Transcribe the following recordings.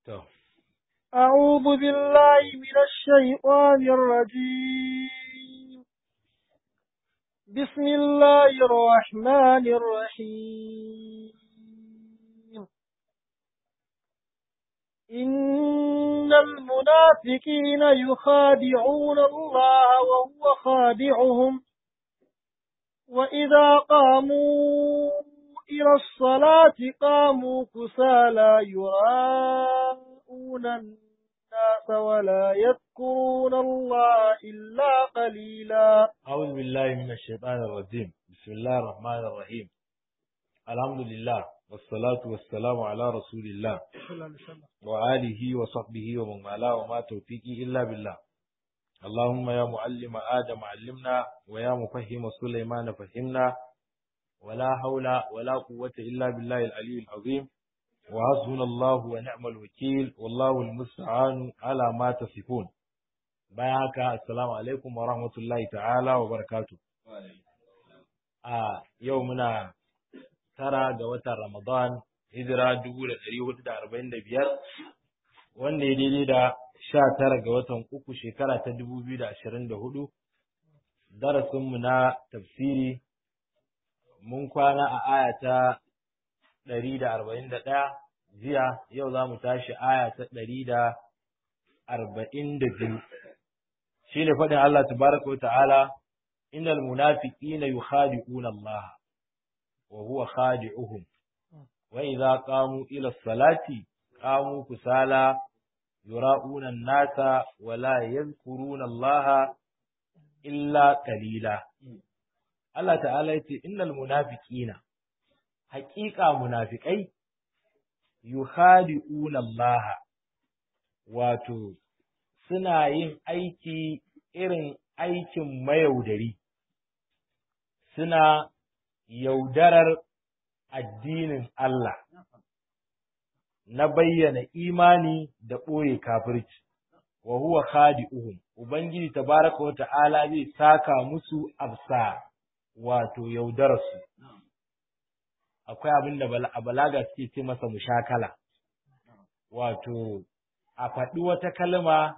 To, أعوذ بالله من الشيطان الرجيم بسم الله الرحمن الرحيم إن المنافقين يخادعون الله وهو خادعهم وإذا قاموا إلى الصلاة قاموا كسالى يراءون الناس ولا يذكرون الله إلا قليلا أعوذ بالله من الشيطان الرجيم بسم الله الرحمن الرحيم الحمد لله والصلاة والسلام على رسول الله وآله وصحبه ومن والاه وما توفيقي إلا بالله اللهم يا معلم آدم علمنا ويا مفهم سليمان فهمنا ولا حول ولا قوة إلا بالله العلي العظيم وحسبنا الله ونعم الوكيل والله المستعان على ما تصفون bayan haka assalamu alaikum wa rahmatullahi ta'ala wa barakatu a yau muna tara ga watan ramadan hijira dubu da ɗari hudu da arba'in da biyar wanda ya daidai da sha tara ga watan uku shekara ta dubu biyu da ashirin da hudu darasinmu na tafsiri mun kwana a aya ta ɗari da arba'in da ɗaya jiya yau za mu tashi aya ta ɗari da arba'in da biyu shi ne faɗin Allah tabaraka wa ta'ala innal munafiqina yukhadi'una Allah wa huwa khadi'uhum wa idza qamu ila salati qamu kusala yura'una an-nasa wa la yadhkuruna Allah illa qalila Allah ta'ala yace innal munafiqina haqiqa munafiqai yukhadi'una Allah wato suna yin aiki irin aikin mayaudari, suna yaudarar addinin Allah na bayyana imani da ɓoye kafirci, wa huwa khadi'uhum Ubangiji tabaraka wa ta'ala zai saka musu absa wato yaudararsu. Akwai abin da balaga suke ce masa mushakala, wato, a faɗi wata kalma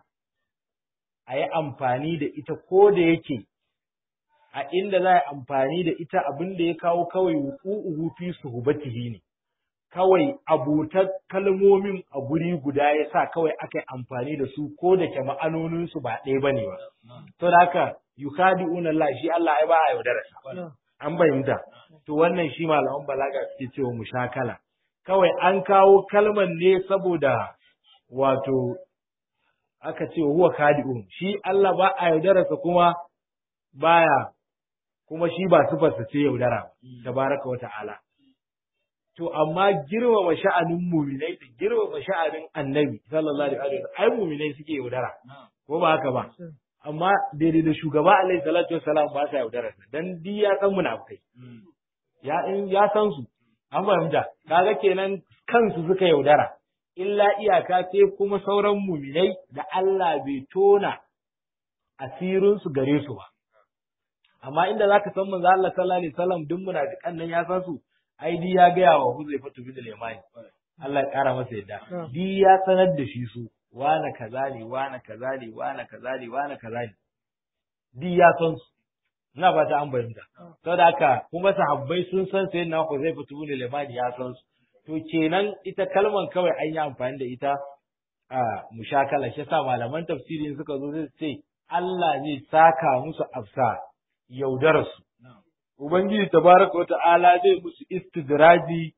a yi amfani da ita ko da yake a inda za a yi amfani da ita abin da ya kawo kawai wuƙu'uhu fi suhubatihi ne kawai abotar kalmomin a guri guda ya sa kawai aka yi amfani da su ko da ke ma'anoninsu ba ɗaya ba ne ba to da haka yukadi'una Allah shi Allah ya ba a yaudararsa an bayyanta to wannan shi malaman balaga suke cewa mushakala kawai an kawo kalmar ne saboda wato aka ce huwa kadi'un shi Allah ba a yaudararsa kuma baya kuma shi ba sifarsa ce yaudara tabaraka wa ta'ala to amma girmama sha'anin muminai da girmama sha'anin annabi sallallahu alaihi wasallam ai muminai suke yaudara ko ba haka ba amma daidai da shugaba alaihi salatu wassalam ba sa yaudararsa dan di ya san munafikai ya in ya san su an fahimta kaga kenan kansu suka yaudara illa iyaka sai kuma sauran muminai da Allah bai tona asirinsu gare su ba. Amma inda za ka san manzo Allah sallallahu alaihi wasallam duk munafiqan nan ya san su, ai di ya gaya wa Huzaifa bin al-Yamani. Allah ya kara masa yadda. Di ya sanar da shi su, wana kaza ne, wana kaza ne, wana kaza ne, wana kaza ne. Di ya san su. Ina ba ta an bayyana. Saboda haka kuma sahabbai sun san sayyidina Huzaifa bin al-Yamani ya san su. to kenan ita kalman kawai an yi amfani da ita a mushakala shi sa malaman tafsiri suka zo zai ce Allah zai saka musu afsa yaudararsu ubangiji tabaraka wa ta'ala zai musu istidraji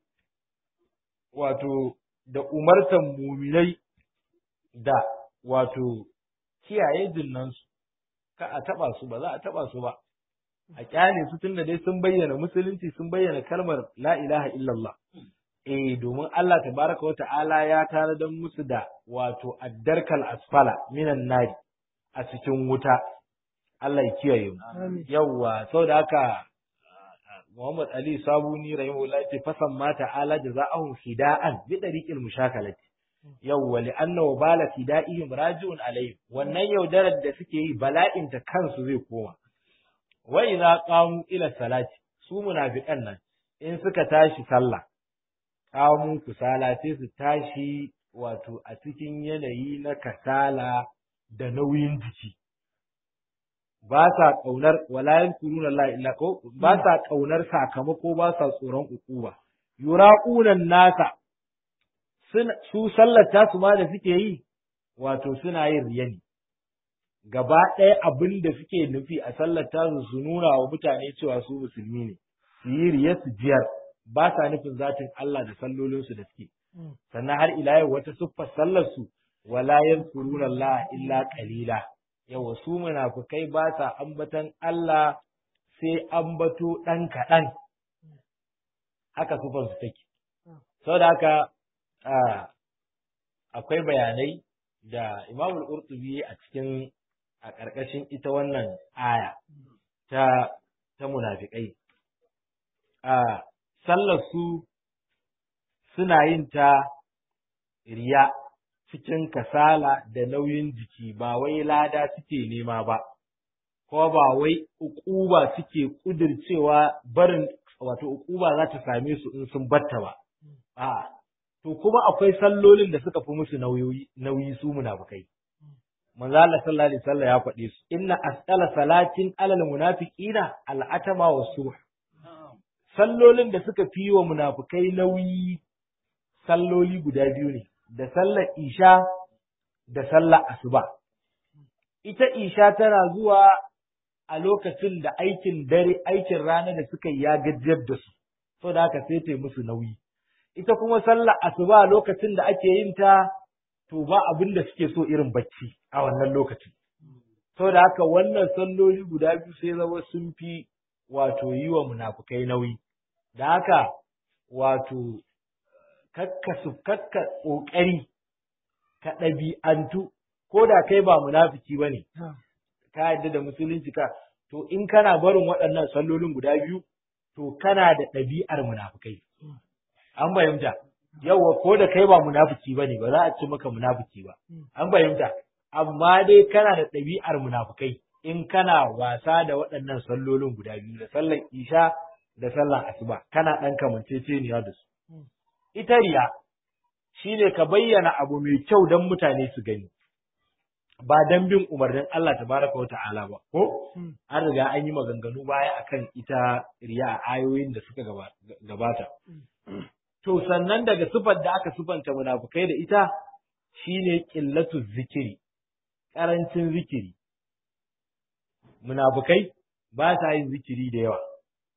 wato da umartan muminai da wato kiyaye jinnansu ka a taba su ba za a taba su ba a kyale su tunda dai sun bayyana musulunci sun bayyana kalmar la ilaha illallah eh domin Allah tabaraka wa ta'ala ya tanadar musu da wato addarkal asfala minan nari a cikin wuta Allah ya kiyaye mu yawwa saboda haka Muhammad Ali Sabuni rahimahullah yace fasan ma ta'ala jaza'ahum fida'an bi dariqil mushakalati yawwa li anna wabala fida'ihim raji'un alayhim wannan yaudarar da suke yi bala'in ta kansu zai koma wa idza qamu ila salati su munafiqan nan in suka tashi sallah qamu kusala sai su tashi wato a cikin yanayi na kasala da nauyin jiki ba sa ƙaunar walayan kuruna la illa ko ba sa ƙaunar sakamako ba sa tsoron ukuba yura'unan nasa su sallata su ma da suke yi wato suna yin riya ne gaba ɗaya abin da suke nufi a sallata su su nuna wa mutane cewa su musulmi ne su yi riya su jiyar ba sa nufin zatin Allah da sallolinsu da suke sannan har ila yau wata siffar sallar su wala yansuruna Allah illa qalila yawa su munafukai ba sa ambatan Allah sai ambato ɗan kaɗan haka siffar su take saboda haka akwai bayanai da Imamul Qurtubi a cikin a ƙarƙashin ita wannan aya ta ta munafiƙai a sallar su suna yin ta riya cikin kasala da nauyin jiki ba wai lada suke nema ba ko ba wai ukuba suke kudircewa barin wato ukuba za ta same su in sun batta ba a to kuma akwai sallolin da suka fi musu nauyi nauyi su munafikai manzo Allah sallallahu alaihi wasallam ya faɗe su inna asqala salatin alal munafiqina al'atama wa subh sallolin da suka fi wa munafikai nauyi salloli guda biyu ne da sallar isha da sallar asuba ita isha tana zuwa a lokacin da aikin dare aikin rana da suka yi ya gajiyar da su saboda haka sai ta musu nauyi ita kuma sallar asuba lokacin da ake yin ta to ba abin da suke so irin bacci a wannan lokacin. Saboda haka wannan salloli guda biyu sai zama sun fi wato yi wa munafukai nauyi. Da haka wato kakka su kakka ƙoƙari ka ɗabi'antu ko da kai ba munafiki ba ne. Ka yadda da musulunci ka to in kana barin waɗannan sallolin guda biyu to kana da ɗabi'ar munafukai. An fahimta. yawa ko da kai ba munafiki bane ba za a ce maka munafiki ba an fahimta amma dai kana da ɗabi'ar munafikai in kana wasa da waɗannan sallolin guda biyu da sallar isha da sallar asuba kana ɗan kamanceceniya da su ita riya shine ka bayyana abu mai kyau don mutane su gani ba dan bin umarnin Allah tabaraka wa ta'ala ba ko an riga an yi maganganu baya akan ita riya a ayoyin da suka gabata To sannan daga sifar da aka sifanta munafukai da ita shine qillatu zikiri, ƙarancin zikiri. Munafukai ba sa yin zikiri da yawa.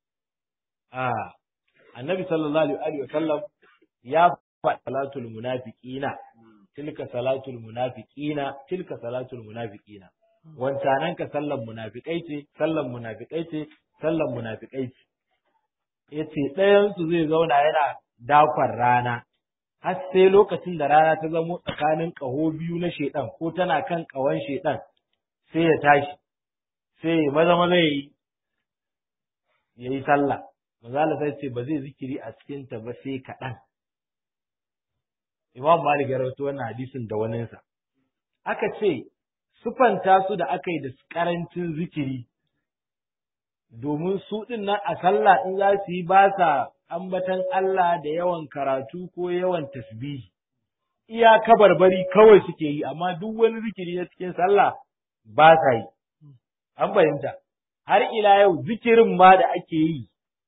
A Annabi sallallahu alaihi wa sallam ya faɗa salatul munafiqina tilka salatul munafiqina tilka salatul munafiqina wancanan ka sallan munafikai ce sallan munafikai ce sallan munafikai ce yace ɗayan su zai zauna yana dakon rana, har sai lokacin da rana ta zamo tsakanin ƙaho biyu na shaiɗan ko tana kan ƙawon shaiɗan sai ya tashi, sai ya maza maza ya yi, ya yi sallah. Mazala sai ce ba zai zikiri a cikinta ba sai kaɗan. Imam Malik ya rawaito wannan hadisin da waninsa. Aka ce, sufanta su da aka yi da ƙarancin zikiri, domin su ɗin nan a sallah in za su yi ba sa ambatan Allah da yawan karatu ko yawan tasbihi iya kabarbari kawai suke yi amma duk wani zikiri na cikin sallah ba sa yi an fahimta har ila yau zikirin ma da ake yi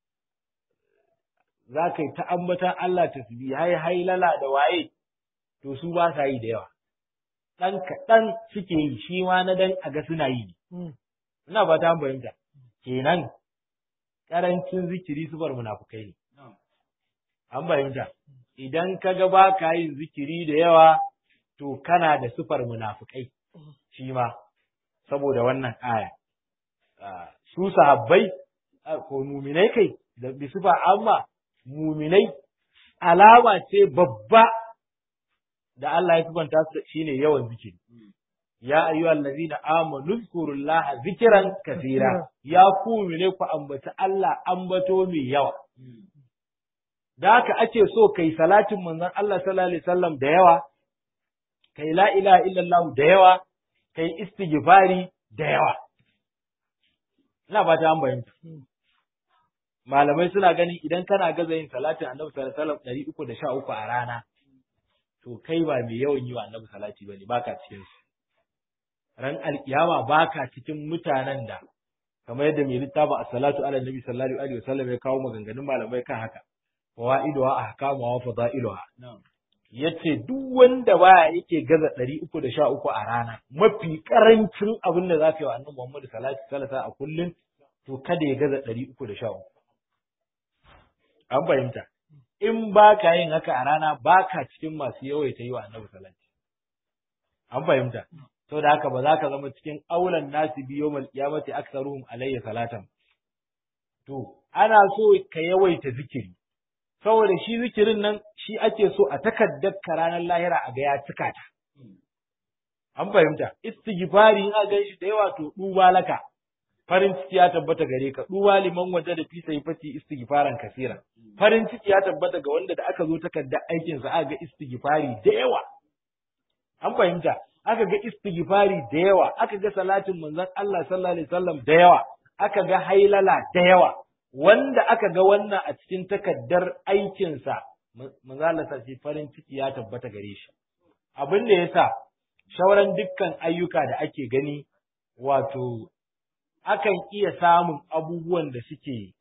za ka yi ta ambatan Allah tasbihi hai hailala da waye to su ba sa yi da yawa ɗan kaɗan suke yi shi ma na dan a ga suna yi ina ba ta fahimta kenan ƙarancin zikiri sufar munafukai ne an fahimta idan ka ga ba ka yin zikiri da yawa to kana da sufar munafukai shi ma saboda wannan aya su sahabbai ko muminai kai da bisufa amma muminai alama ce babba da Allah ya sifanta su shine yawan zikiri ya ayyuhal ladina amanu zkurullaha zikran kathira ya ku ne ku ambaci Allah ambato mai yawa da haka ake so kai salatin manzon Allah sallallahu alaihi wasallam da yawa kai la ilaha illallah da yawa kai istighfari da yawa ina ba ta an bayyana malamai suna ganin idan kana gaza yin salatin annabi sallallahu alaihi wasallam 313 a rana to kai ba mai yawan yi wa annabi salati bane baka cikin su ran alkiyama baka cikin mutanen da kamar yadda mai littafin as-salatu ala nabi sallallahu alaihi wasallam ya kawo maganganun malamai kan haka fawaiduha ahkamuha wa fadailuha yace duk wanda baya yake gaza ɗari uku da sha uku a rana mafi karancin abin da za ka yi wa annabi Muhammadu sallallahu alaihi wasallam a kullum to kada ya gaza ɗari uku da sha uku an fahimta in ba ka yin haka a rana ba ka cikin masu yawaita yi wa annabi salati an fahimta to da haka ba za ka zama cikin aulan nasi biyo mal qiyamati aktsaruhum alayya salatan to ana so ka yawaita zikiri saboda shi zikirin nan shi ake so a takaddar ka ranar lahira a ga ya cika ta an fahimta istighfari in ga shi da yawa to duba laka farin ciki ya tabbata gare ka duba liman waje da fi sai fati istighfaran kasira farin ciki ya tabbata ga wanda da aka zo takarda aikin sa aka ga istighfari da yawa an fahimta aka ga istighfari da yawa aka ga salatin manzon Allah sallallahu alaihi wasallam da yawa aka ga hailala da yawa wanda aka ga wannan a cikin takaddar aikin sa manzon Allah sai farin ciki ya tabbata gare shi abin da yasa shauran dukkan ayyuka da ake gani wato akan iya samun abubuwan da suke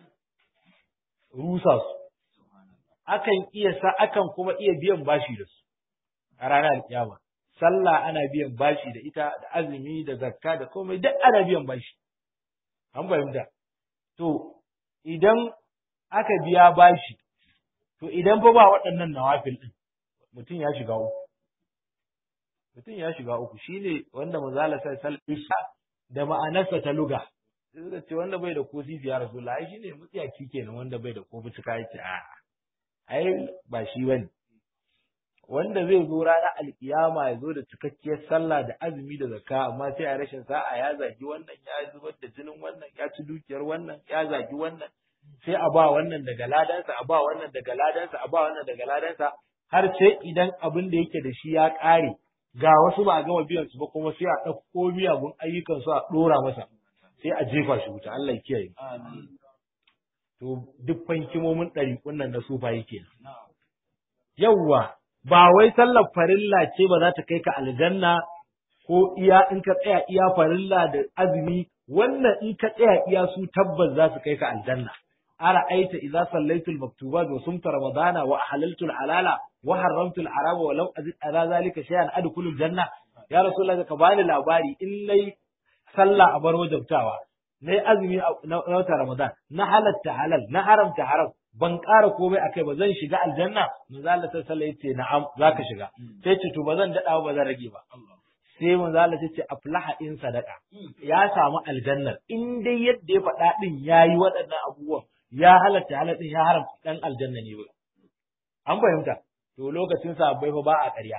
rusa su, akan iya sa, akan kuma iya biyan bashi da su a ranar alkiyama. Sallah ana biyan bashi da ita, da azumi, da zakka, da komai duk ana biyan bashi. An fahimta. To, idan aka biya bashi, to idan fa ba waɗannan nawafil ɗin, mutum ya shiga uku. Mutum ya shiga uku, shi ne wanda mazala sai salisa da ma'anarsa ta luga sai suka ce wanda bai da ko sisi ya rasu ai shine mutsiyaki kenan wanda bai da ko fitika yake a ai ba shi bane wanda zai zo ranar alkiyama ya zo da cikakkiyar sallah da azumi da zakka amma sai a rashin sa'a ya zagi wannan ya zubar da jinin wannan ya ci dukiyar wannan ya zagi wannan sai a ba wannan daga ladansa a ba wannan daga ladansa a ba wannan daga ladansa har sai idan abin da yake da shi ya ƙare ga wasu ba a gama biyan su ba kuma sai a ɗauko miyagun ayyukan su a ɗora masa sai a jefa shi wuta Allah ya kiyaye to duk fankimomin ɗari wannan na sufa yake yawwa ba wai sallar farilla ce ba za ta kai ka aljanna ko iya in ka tsaya iya farilla da azumi wannan in ka tsaya iya su tabbas za su kai ka aljanna ara aita idza sallaitu al-maktubat wa sumta ramadana wa ahlaltu al-halala wa haramtu al-harama wa lam azid ala zalika shay'an adkhulu al-janna ya rasulullahi ka bani labari in nayi sallah a bar wajabtawa nayi azumi na wata ramadan na halatta halal na haramta haram ban ƙara komai akai ba zan shiga aljanna manzo Allah sallallahu alaihi wasallam na'am zaka shiga sai ce to ba zan dada ba zan rage ba sai manzo Allah ce aflaha in sadaka ya samu aljannar in dai yadda ya faɗa din yayi waɗannan abubuwan ya halatta halatta ya haramta dan aljanna ne ba an fahimta to lokacin sahabbai fa ba a ƙarya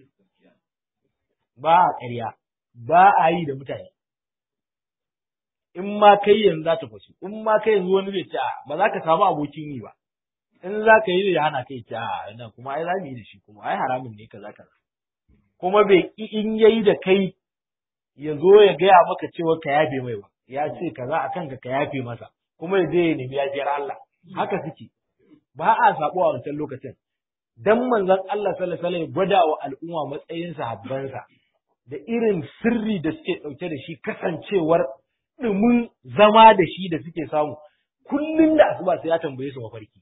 ba a ƙarya ba a yi da mutane in ma kai yanzu za ta fasu in ma kai yanzu wani zai ce ba za ka samu abokin yi ba in za ka yi da hana kai ce a nan kuma ai za mu yi da shi kuma ai haramun ne kaza kaza kuma bai in yayi da kai ya zo ya gaya maka cewa ka yafe mai ba ya ce kaza a kanka ka yafe masa kuma ya je ya nemi yafiyar Allah haka suke ba a sabo a wancan lokacin dan manzon Allah sallallahu alaihi wasallam gwada wa al'umma matsayin sahabbansa da irin sirri da suke dauke da shi kasancewar dumin zama da shi da suke samu kullun da asuba sai ya tambaye su mafarki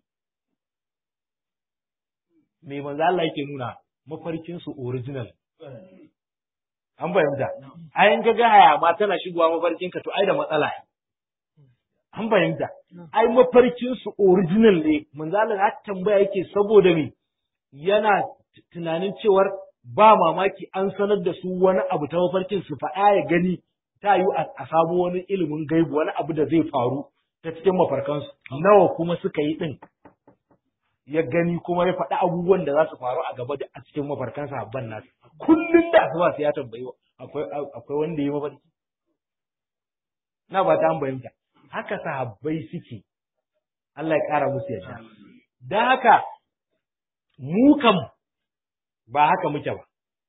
me manzo Allah yake nuna mafarkin su original an fahimta ayin ka ga haya ma tana shigowa mafarkin ka to ai da matsala an fahimta ai mafarkin su original ne manzo Allah ya tambaya yake saboda me yana tunanin cewar ba mamaki an sanar da su wani abu ta mafarkin su faɗa ya gani ta yi a samu wani ilimin gaibu wani abu da zai faru ta cikin mafarkansu nawa kuma suka yi ɗin ya gani kuma ya faɗi abubuwan da za su faru a gaba a cikin mafarkan sahabban nasu kullum da asuba sai ya tambayi akwai akwai wanda ya mafarki na ba ta an bayyanta haka sahabbai suke Allah ya ƙara musu yadda dan haka mu kam ba haka muke ba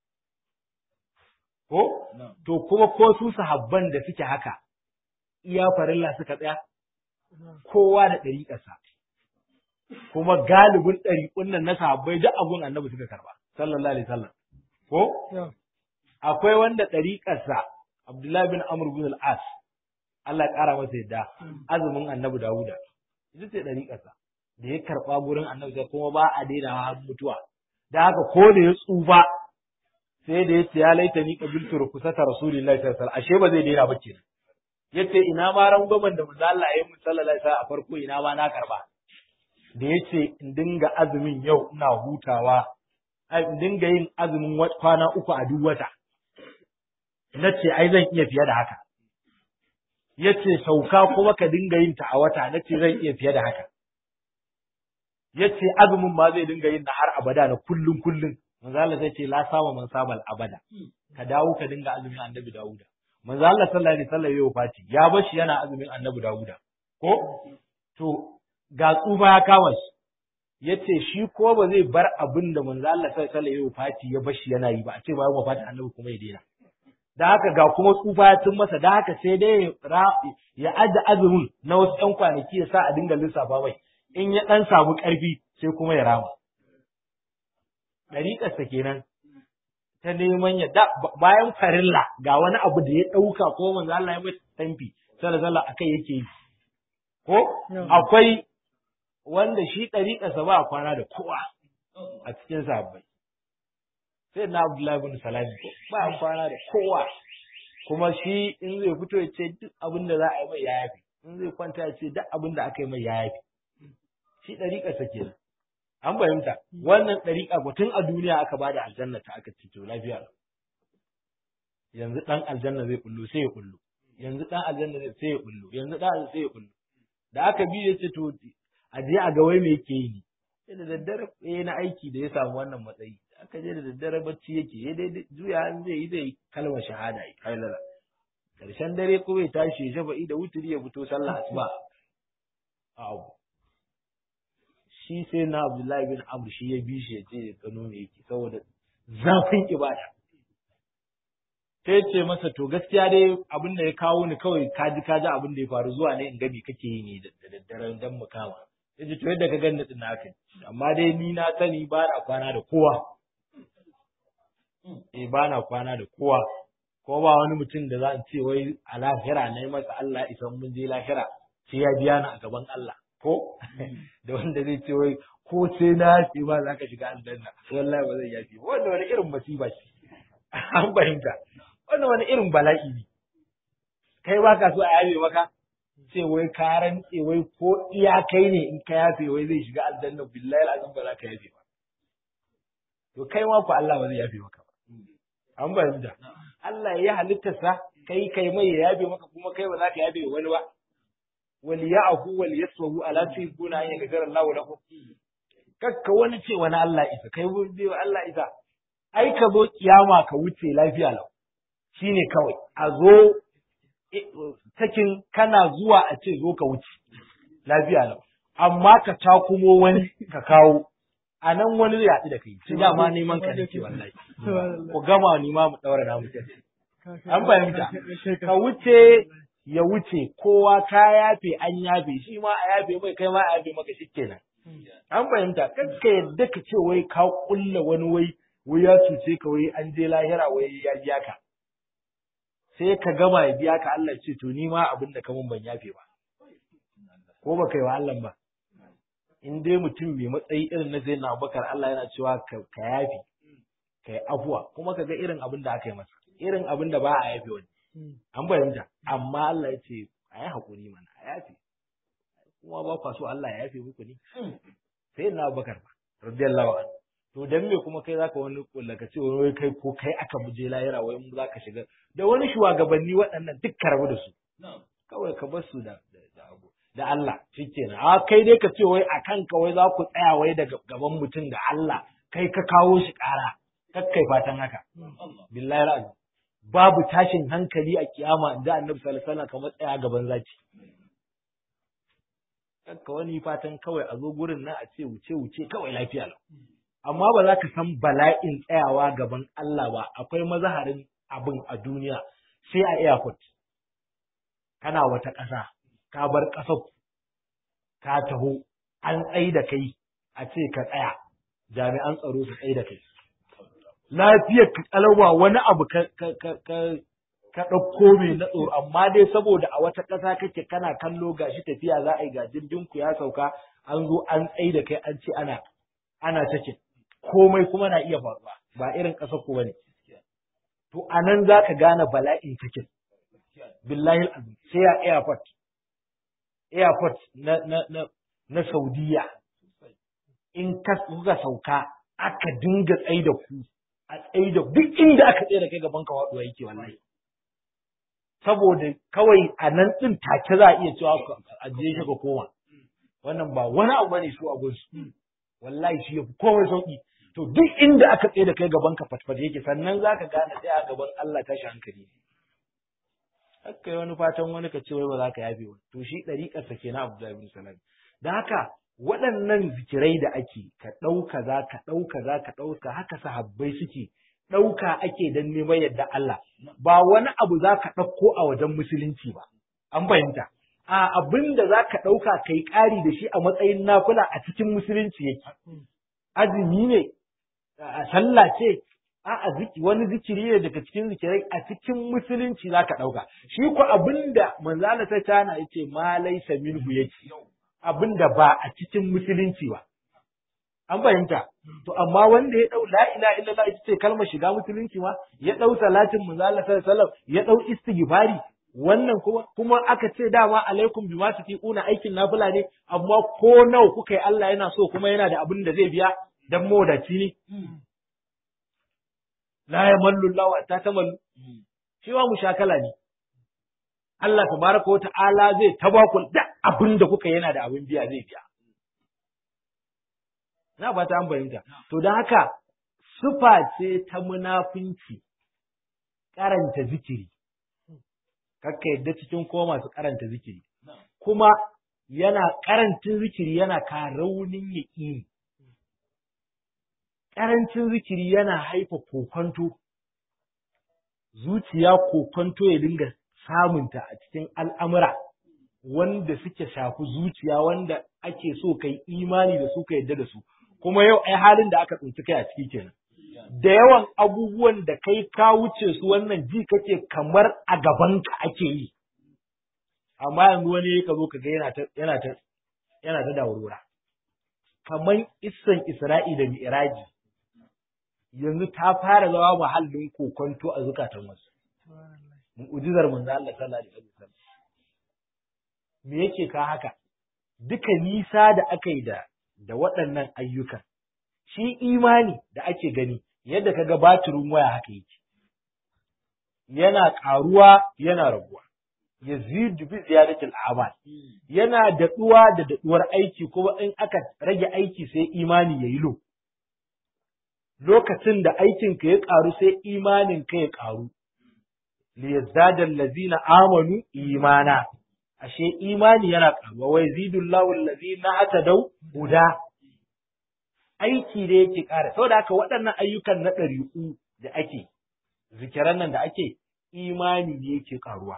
ko to kuma ko su sahabban da suke haka iya farilla suka tsaya kowa da ɗariƙarsa kuma galibin ɗariƙun nan na sahabbai duk abun annabi suka karba sallallahu alaihi wasallam ko akwai wanda ɗariƙarsa Abdullahi bin Amr bin al-As Allah ya ƙara masa yadda azumin Annabi Dawuda ita ce ɗariƙarsa da ya karɓa gurin Annabi sai kuma ba a daina har mutuwa da haka ko da ya tsufa sai da ya ce ya laita ni qabiltu rukusata rasulillahi sallallahu alaihi wasallam ashe ba zai daina ba kenan yace ina ma rangwamen da manzo Allah ya yi sallallahu alaihi wasallam a farko ina ma na karba da yace in dinga azumin yau ina hutawa in dinga yin azumin kwana uku a duk wata na ce ai zan iya fiye da haka ya ce sauka kuma ka dinga yin ta a wata na ce zan iya fiye da haka ya ce azumin ma zai dinga yin na har abada na kullum kullum manzo Allah zai ce la sama man sabal abada ka dawo ka dinga azumin annabi Dawuda manzo Allah sallallahu alaihi wasallam ya fati ya bar shi yana azumin annabi Dawuda ko to ga tsufa ya kama shi yace shi ko ba zai bar abin da manzo Allah sallallahu alaihi wasallam ya fati ya bar shi yana yi ba a ce bayan wafatin annabi kuma ya daina da haka ga kuma tsufa ya tun masa da haka sai dai ya aje azumin na wasu ɗan kwanaki ya sa a dinga lissafa mai in ya ɗan samu ƙarfi sai kuma ya rama ɗariƙarsa kenan ta neman ya da bayan farilla ga wani abu da ya ɗauka ko manzo Allah ya mai tamfi sallallahu akai yake yi ko akwai wanda shi ɗariƙarsa ba a kwana da kowa a cikin sabbai sai na Abdullahi bin Salami ba a kwana da kowa kuma shi in zai fito ya ce duk abin da za a yi mai ya yafi in zai kwanta ya ce duk abin da aka yi mai ya yafi shi ɗariƙa sa kenan an fahimta wannan ɗariƙa ko tun a duniya aka bada aljanna ta aka ce to lafiya yanzu ɗan aljanna zai kullu sai ya kullu yanzu ɗan aljanna zai sai ya kullu yanzu ɗan sai ya kullu da aka bi ya ce to a je a ga wai me yake yi ne da daddare eh na aiki da ya samu wannan matsayi aka je da daddare bacci yake ya dai juya an zai yi zai kalmar shahada yi kailala karshen dare ko ya tashi ya shafa'i da wuturi ya fito sallah asuba a abu shi sai na abdullahi bin amr shi ya bi shi ya ce ya gano me yake saboda zafin ibada sai ce masa to gaskiya dai abin da ya kawo ni kawai kaji kaji abin da ya faru zuwa ne in ga me kake yi ne da daddare dan mu kama yace to yadda ka ganni din haka amma dai ni na sani ba na kwana da kowa eh ba na kwana da kowa ko ba wani mutum da za a ce wai a lahira na yi masa Allah isa mun je lahira sai ya biya ni a gaban Allah ko da wanda zai ce wai ko sai na yafi ba za ka shiga aljanna wallahi ba zai yafi wanda wani irin masifa ce an fahimta wannan wani irin bala'i ne kai ba ka so a yabe maka ce wai ka rantse wai ko iya kai ne in ka yafe wai zai shiga aljanna billahi alazim ba za ka yafe ba to kai ma ku Allah ba zai yafe maka ba an fahimta Allah ya halitta sa kai kai mai ya yafe maka kuma kai ba za ka yafe wani ba wal ya'fu wal yasfahu ala tuhibuna an yaghfira Allahu lakum kakka wani ce wani Allah isa kai bai Allah isa ai ka zo kiyama ka wuce lafiya lau shine kawai a zo takin kana zuwa a ce zo ka wuce lafiya lau amma ka takumo wani ka kawo a nan wani zai haɗu da kai shi dama neman ka nake wallahi ku gama ni ma mu daura na mutum an fahimta ka wuce ya wuce kowa ka yafe an yafe shi ma a yafe mai kai ma a yafe maka shikenan an fahimta kakka yadda ka ce wai ka kulla wani wai wai ya cuce ka wai an je lahira wai ya biya ka sai ka gama ya biya ka Allah ce to ni ma abin da ka mun ban yafe ba ko ba kai wa Allah ba in dai mutum mai matsayi irin na zai na bakar Allah yana cewa ka yafe ka yi afuwa kuma ka ga irin abin da aka yi masa irin abin da ba a yafe wani an fahimta amma Allah ya ce a yi haƙuri mana a yafe kuma ba kwa so Allah ya yafe muku ne sai na bakar ba radiyallahu anhu to dan me kuma kai zaka wani kulla ka ce wai kai ko kai aka buje layira wai mu zaka shiga da wani shugabanni waɗannan duk ka rabu da su kawai ka bar su da da abu da Allah shikenan a kai dai ka ce wai akan ka wai za ku tsaya wai daga gaban mutum da Allah kai ka kawo shi ƙara kakkai fatan haka billahi ra'azi babu tashin hankali a kiyama inda annabi sallallahu alaihi wasallam kamar tsaya gaban zaki kakka wani fatan kawai a zo gurin nan a ce wuce wuce kawai lafiya lau amma ba za ka san bala'in tsayawa gaban Allah ba akwai mazaharin abin a duniya sai a airport kana wata ƙasa ka bar ƙasar ka taho an tsai da kai a ce ka tsaya jami'an tsaro su tsai da kai lafiyar ka kalauwa wani abu ka ka ka ka ka ɗauko mai na tsoro amma dai saboda a wata ƙasa kake kana kallo gashi tafiya za a yi ga jirgin ku ya sauka an zo an tsai da kai an ce ana ana take komai kuma na iya faruwa ba irin ƙasar ku bane to anan za ka gane bala'in take billahi azim sai a airport airport na na na na Saudiya in ka kuka sauka aka dinga tsai da ku a tsai da duk inda aka tsaye da kai gaban ka waduwa yake wallahi saboda kawai a nan din take za a iya cewa a je shi ka koma wannan ba wani abu bane su a gunsu wallahi shi yafi komai sauki to duk inda aka tsaye da kai gaban ka fatfat yake sannan zaka gane sai a gaban Allah tashi hankali haka yi wani fatan wani ka ce wai ba za ka yafe ba to shi ɗariƙar sa kenan Abdullahi bin Salam da haka waɗannan zikirai da ake ka ɗauka za ka ɗauka za ka ɗauka haka sahabbai suke ɗauka ake don neman yadda Allah ba wani abu za ka ɗauko a wajen musulunci ba an fahimta a abin da za ka ɗauka ka yi ƙari da shi a matsayin nafula a cikin musulunci yake azumi ne a sallah ce a'a ziki wani zikiri ne daga cikin zikirai a cikin musulunci za ka ɗauka shi ko abinda manzala ta tana yace ma laisa minhu yake abinda ba a cikin musulunci ba an fahimta to amma wanda ya dau la ilaha illallah ita ce kalmar shiga musulunci ma ya dau salatin manzala sallallahu alaihi wasallam ya dau istighfari wannan kuma kuma aka ce dama alaikum bima tutiquna aikin nafila ne amma ko nawa kuka yi Allah yana so kuma yana da abin da zai biya dan modaci ne la yamallu Allah wa ta tamallu shi wa mushakala ne Allah tabaraka wa ta'ala zai tabaku da abin da kuka yana da abin biya zai biya na ba ta an fahimta to don haka sufa ce ta munafunci karanta zikiri kakka yadda cikin ko masu karanta zikiri kuma yana karancin zikiri yana ka raunin yaƙini ƙarancin zikiri yana haifa kokonto, zuciya kokonto ya dinga samunta a cikin al'amura wanda suke shafi zuciya wanda ake so kai imani da su ka yadda da su, kuma yau ai halin da aka tsinci kai a ciki kenan. Da yawan abubuwan da kai ka wuce su wannan ji kake kamar a gabanka ake yi, amma yanzu wani ka zo ka ga yana ta yana ta yana ta daurura. Kamar issan Isra'i da Mi'raji, yanzu ta fara zama muhallin kokonto a zukatan wasu. Mu'ujizar manzo Allah sallallahu alaihi wasallam. Me yake ka haka? Duka nisa da aka yi da da waɗannan ayyukan. Shi imani da ake gani yadda ka ga batirin waya haka yake. Yana ƙaruwa yana raguwa. Yazidu bi ziyadatil a'mal. Yana daɗuwa da daɗuwar aiki kuma in aka rage aiki sai imani yayi lo. lokacin da aikinka ya ƙaru sai imaninka ya ƙaru. liyazdada allazina amanu imana ashe imani yana ƙaruwa wai zidullahu allazina atadau huda aiki da yake ƙara saboda haka waɗannan ayyukan na ɗari'u da ake zikiran nan da ake imani ne yake ƙaruwa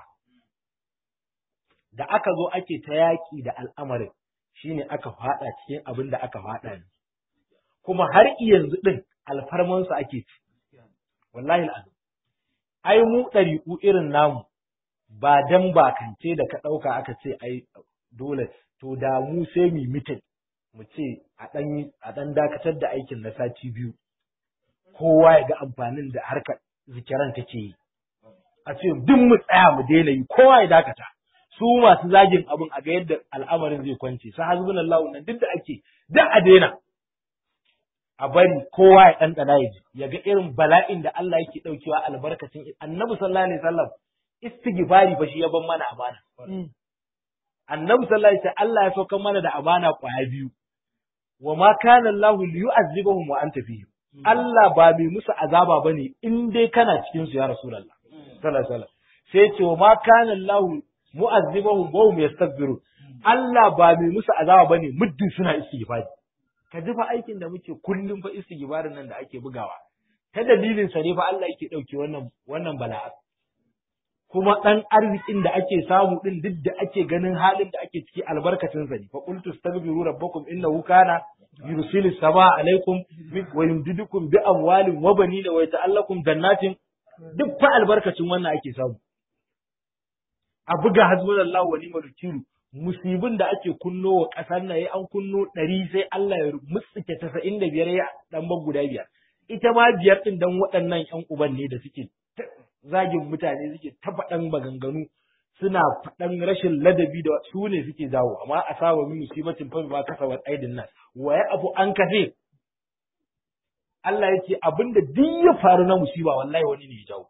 da aka zo ake ta yaƙi da al'amarin shine aka faɗa cikin abin da aka faɗa ne kuma har yanzu ɗin alfarmansu ake ci. Wallahi al'adu. Ai, mu ɗariƙu irin namu, ba dan bakance da ka ɗauka aka ce ai dole, to da mu sai mu mitin, mu ce a ɗan dakatar da aikin na sati biyu, kowa ya ga amfanin da harkar zikiran take yi. A ce duk mu tsaya mu daina yi, kowa ya dakata. Su masu zagin abin a ga yadda al'amarin zai kwance, sa hasbunallahu nan duk da ake, duk a daina. a bari kowa ya ɗanɗana ya ji ya ga irin bala'in da Allah yake ɗaukewa albarkacin annabi sallallahu alaihi wasallam istighfari fa shi ya ban mana amana annabi sallallahu alaihi wasallam Allah ya saukar mana da amana kwaya biyu wa ma kana Allah liyu'azzibahum wa anta fihim Allah ba mai musu azaba bane in dai kana cikin su ya rasulullah sallallahu alaihi wasallam sai ce wa ma kana Allah mu'azzibahum wa hum yastaghfirun Allah ba mai musu azaba bane muddin suna istighfari ka ji fa aikin da muke kullum fa istighfarin nan da ake bugawa ta dalilin sa ne fa Allah yake dauke wannan wannan bala'a kuma dan arzikin da ake samu din duk da ake ganin halin da ake ciki albarkacin sa ne fa qultu astaghfiru rabbakum innahu kana yursilu sama alaikum wa yumdidukum bi amwalin wa banina wa yata'allakum jannatin duk fa albarkacin wannan ake samu a buga hasbunallahu wa ni'mal wakil musibin da ake kunno wa ƙasar na yi an kunno ɗari sai Allah ya mutsuke tasa'in da biyar ya ɗan ban guda biyar. Ita ma biyar ɗin dan waɗannan ‘yan uban ne da suke zagin mutane suke ta faɗan maganganu suna faɗan rashin ladabi da su ne suke jawo amma a saba min musibatin fa ba kasa wa aidin nan waye abu an kafe Allah ya ce abinda duk ya faru na musiba wallahi wani ne ya jawo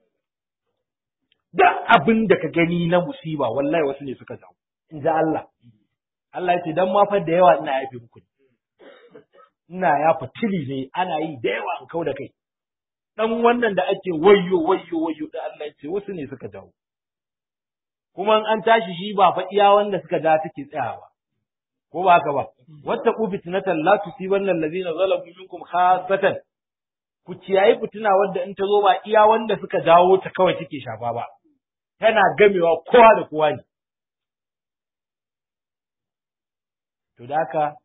duk abin da ka gani na musiba wallahi wasu ne suka jawo in ji Allah. Allah ya ce, don mafa da yawa ina yafe muku ne. Ina yafa tili ne, ana yi da yawa in kau da kai. Ɗan wannan da ake wayyo, wayyo, wayyo da Allah ya ce, wasu ne suka jawo. Kuma an tashi shi ba fa iya wanda suka ja suke tsayawa. Ko ba haka ba? Wata ku fitnatan la tusibanna allazina zalamu minkum khassatan. Ku ciyayi fitina wadda in ta zo ba iya wanda suka jawo ta kawai take shafa ba. Tana gamewa kowa da kowa ne. To da haka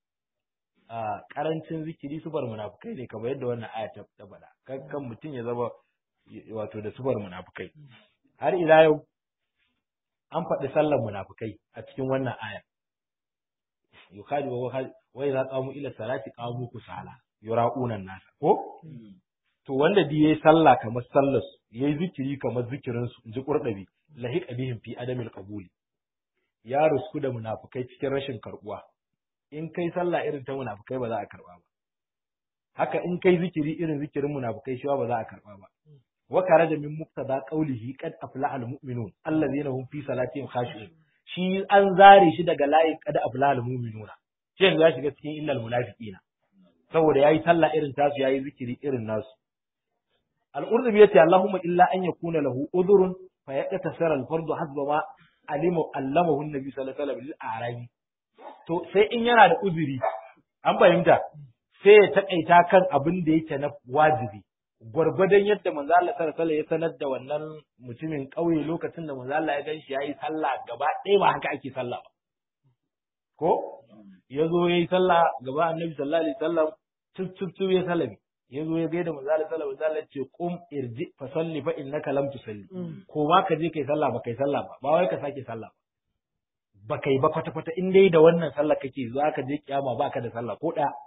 a karancin zikiri sufar munafukai ne kamar yadda wannan aya ta faɗa. Kan kan mutum ya zama wato da sufar munafukai. Har ila yau an faɗi sallar munafukai a cikin wannan aya. Yukadi wa wa idza qamu ila salati qamu kusala yura'una nasa ko to wanda di yayi sallah kamar sallar su yayi zikiri kamar zikirin su inji qurdabi lahiqa bihim fi adamil qabuli ya rusku da munafukai cikin rashin karbuwa in kai sallah irin ta munafukai ba za a karba ba haka in kai zikiri irin zikirin munafukai shi ba za a karba ba wa karaja min muqtada qawlihi qad aflaha almu'minun allazina hum fi salatihim khashi'un shi an zare shi daga layin qad aflaha almu'minuna shi yanzu ya shiga cikin illal munafiqina saboda yayi sallah irin tasu yayi zikiri irin nasu al-qurtubi yace allahumma illa an yakuna lahu udhrun fa yaqtasara al-fardu hasba ma alimu allamahu annabi sallallahu alaihi wasallam lil arabi to sai in yana da uzuri an fahimta sai ya takaita kan abin da yake na wajibi gwargwadon yadda manzo Allah sallallahu alaihi ya sanar da wannan mutumin kauye lokacin da manzo Allah ya gan shi yayi sallah gaba ɗaya ba haka ake sallah ba ko ya zo yayi sallah gaba annabi sallallahu alaihi wasallam tuf tuf tuf ya sallami ya zo ya gaida manzo Allah sallallahu alaihi wasallam ya ce qum irji fa salli fa innaka lam tusalli ko ma ka je kai sallah ba kai sallah ba ba wai ka sake sallah ba ba kai ba kwata kwata in dai da wannan sallah kake za ka je kiyama ba ka da sallah ko ɗaya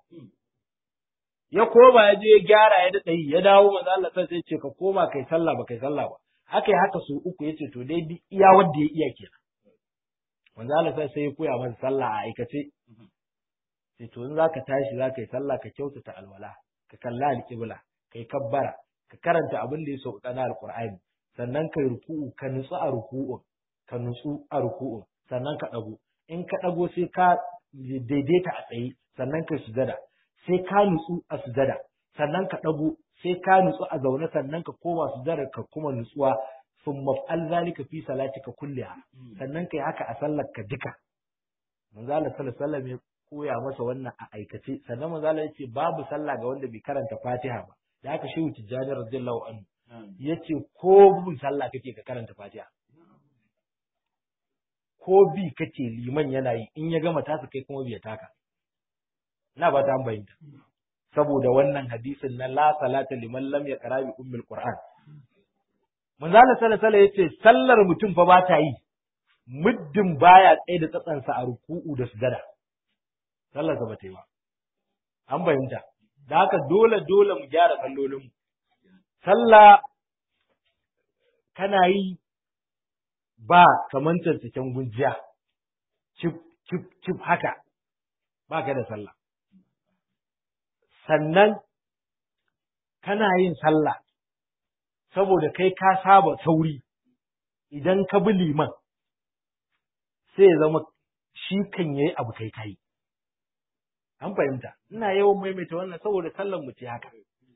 ya koma ya je ya gyara ya daɗa yi ya dawo manzo Allah sai ya ce ka koma kai sallah ba kai sallah ba haka haka su uku yace to dai duk iya wanda ya iya kenan manzo Allah sai sai ya koya masa sallah a aikace sai to in zaka tashi zaka yi sallah ka kyautata alwala ka kalla alqibla kai kabbara ka karanta abin da ya sauka na alqur'ani sannan kai ruku'u ka nutsu a ruku'u ka nutsu a ruku'u sannan ka dago in ka dago sai ka daidaita a tsaye sannan kai sujada sai ka nutsu a sujada sannan ka ɗago sai ka nutsu a zaune sannan ka koma sujada ka kuma nutsuwa sun maf'al zalika fi salatika kulliha sannan kai haka a sallar ka duka manzo Allah sallallahu alaihi wasallam ya koya masa wannan a aikace sannan manzo Allah yace babu sallah ga wanda bai karanta Fatiha ba da haka shehu Tijjani radiyallahu anhu yace ko bin sallah kake ka karanta Fatiha ko bi kake liman yana yi in ya gama tasa kai kuma bai taka ina ba ta bayyana saboda wannan hadisin na la salata liman lam yaqra bi ummil qur'an manzo Allah sallallahu alaihi yace sallar mutum fa ba ta yi muddin baya tsaye da tsatsansa a ruku'u da sujada sallar sa ba ta yi ba an bayyana da haka dole dole mu gyara sallolin mu sallah kana yi ba kaman cikin gunjiya cip cip cip haka ba ka da sallah sannan kana yin sallah saboda kai ka saba sauri idan ka bi liman sai ya zama shi kan yayi abu kai kai an fahimta ina yawan maimaita wannan saboda sallar mu ce haka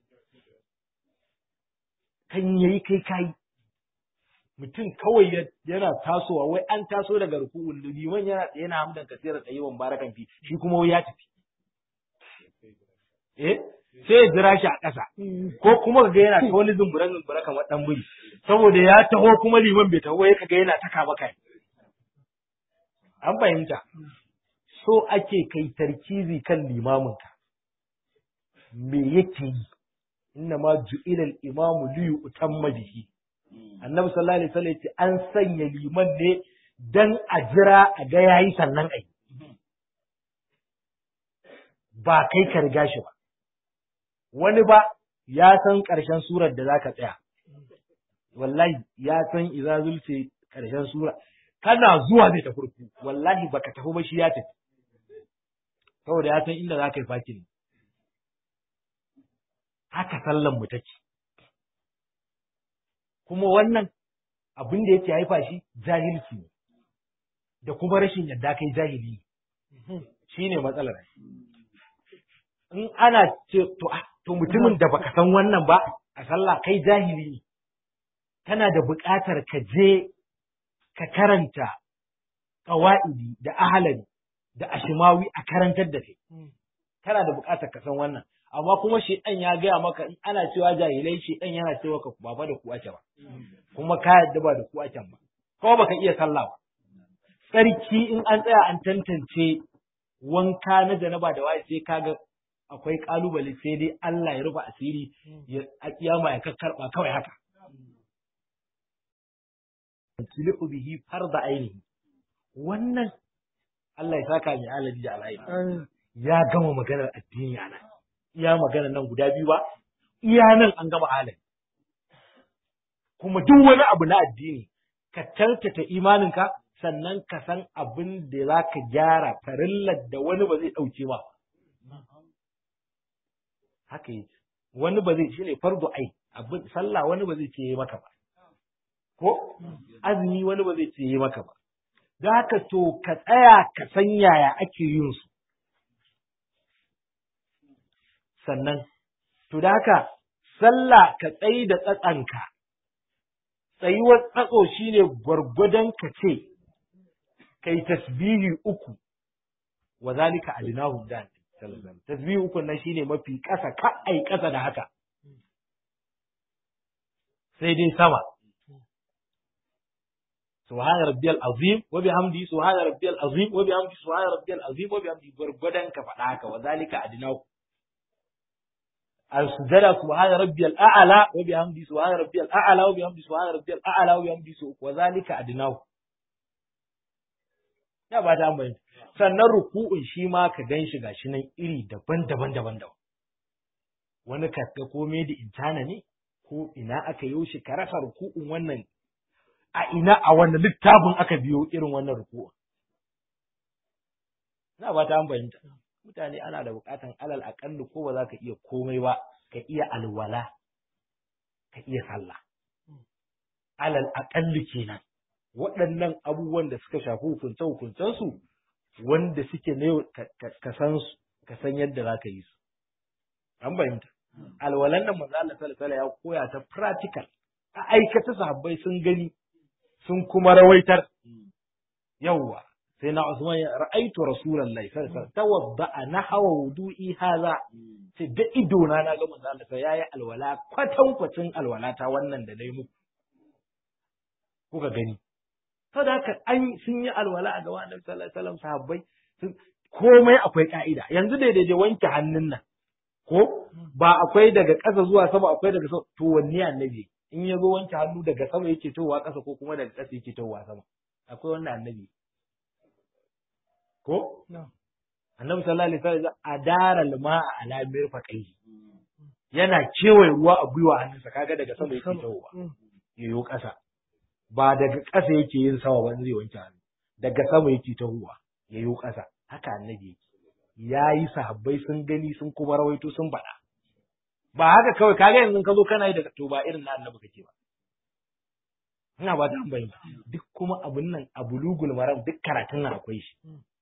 kan yayi kai kai mutum kawai yana tasowa wai an taso daga ruku'un liman yana yana hamdan kasira tsayiwan barakan fi shi kuma wai ya tafi eh sai ya jira shi a ƙasa ko kuma ga yana ta wani zumburan zumbura kamar dan buri saboda ya taho kuma liman bai taho ya kaga yana ta kama kai an fahimta so ake kai tarkizi kan limaminka me yake yi inna ma ju'ila al-imamu li yutamma bihi annabi sallallahu alaihi wasallam yace an sanya liman ne dan a jira a ga yayi sannan ai ba kai ka riga shi ba wani ba ya san ƙarshen surar da zaka tsaya wallahi ya san idza zulce ƙarshen sura kana zuwa zai tafi ruku wallahi baka tafi ba shi ya tafi saboda ya san inda zaka yi fakin haka sallan mu take kuma wannan abin da yake haifa shi jahilci ne da kuma rashin yadda kai jahili shine matsalar in ana ce to to mutumin da baka san wannan ba a sallah kai jahili ne kana da buƙatar ka je ka karanta ƙawa'idi da ahalari da ashimawi a karantar da kai kana da buƙatar ka san wannan amma kuma shedan ya gaya maka in ana cewa jahilai shedan yana cewa ka ba fa da ku ake ba kuma ka yadda ba da ku ake ba kuma baka iya sallah ba tsarki in an tsaya an tantance wanka na janaba da waye sai kaga akwai kalubale sai dai Allah ya rufe asiri ya a kiyama ya kakkarba kawai haka tiliku bihi farda ainihi wannan Allah ya saka mai alaji da alayi ya gama maganar addini a nan iya maganar nan guda biyu ba iya nan an gama alayi kuma duk wani abu na addini ka tartata imaninka sannan ka san abin da za ka gyara farillar da wani ba zai ɗauke ba haka yi wani ba zai shine fardu ai abin sallah wani ba zai ce yi maka ba ko azumi wani ba zai ce yi maka ba da haka to ka tsaya ka san yaya ake yin su sannan to da haka sallah ka tsayi da tsatsanka tsayuwar tsatso shine gwargwadon ka ce kai tasbihi uku wa zalika adinahu dan tasbihi uku nan shine mafi ƙasa ka ai ƙasa da haka sai dai sama subhana rabbiyal azim wa bihamdi subhana rabbiyal azim wa bihamdi subhana rabbiyal azim wa bihamdi gurgudan ka faɗa haka wa zalika adinahu al-sujada subhana rabbiyal a'la wa bihamdi subhana rabbiyal a'la wa bihamdi subhana rabbiyal a'la wa bihamdi wa zalika adinahu ya ba ta ambaye sannan ruku'un shi ma ka gan shi gashi nan iri daban-daban daban-daban wani ka ga komai da intana ne ko ina aka yi shi ka rasa ruku'un wannan a ina a wannan littafin aka biyo irin wannan ruku'un na ba ta ambaye mutane ana da bukatan alal aƙalli ko ba za ka iya komai ba ka iya alwala ka iya sallah alal aƙalli kenan waɗannan abubuwan da suka shafi hukunce hukuncensu wanda suke na yau ka san su ka san yadda za ka yi su an fahimta alwalan nan manzo Allah sallallahu ya koya ta practical a aikata sahabbai sun gani sun kuma rawaitar yawwa sai na Usman ya ra'aitu rasulullahi sallallahu alaihi wasallam tawadda nahwa wudu'i hadha sai da ido na na ga manzo Allah yayi alwala kwatankwacin alwala ta wannan da nayi muku kuka gani saboda haka an sun yi alwala a gaba annabi sallallahu alaihi wasallam sahabbai komai akwai ka'ida yanzu da daidai wanke hannun nan ko ba akwai daga ƙasa zuwa sama akwai daga sama to wanne annabi in ya zo wanke hannu daga sama yake towa ƙasa ko kuma daga ƙasa yake towa sama akwai wannan annabi ko annabi sallallahu alaihi wasallam adara lima ala mirfaqai yana kewaye ruwa a gwiwa hannunsa kaga daga sama yake towa yayo ƙasa ba daga ƙasa yake yin sama ba zai wanke hannu daga sama yake tahowa ya yi ƙasa haka annabi yake ya yi sahabbai sun gani sun kuma rawaito sun faɗa ba haka kawai kaga yanzu ka zo kana yi daga to ba irin na annabi kake ba ina ba ta bayin duk kuma abun nan a bulugul maram duk karatun nan akwai shi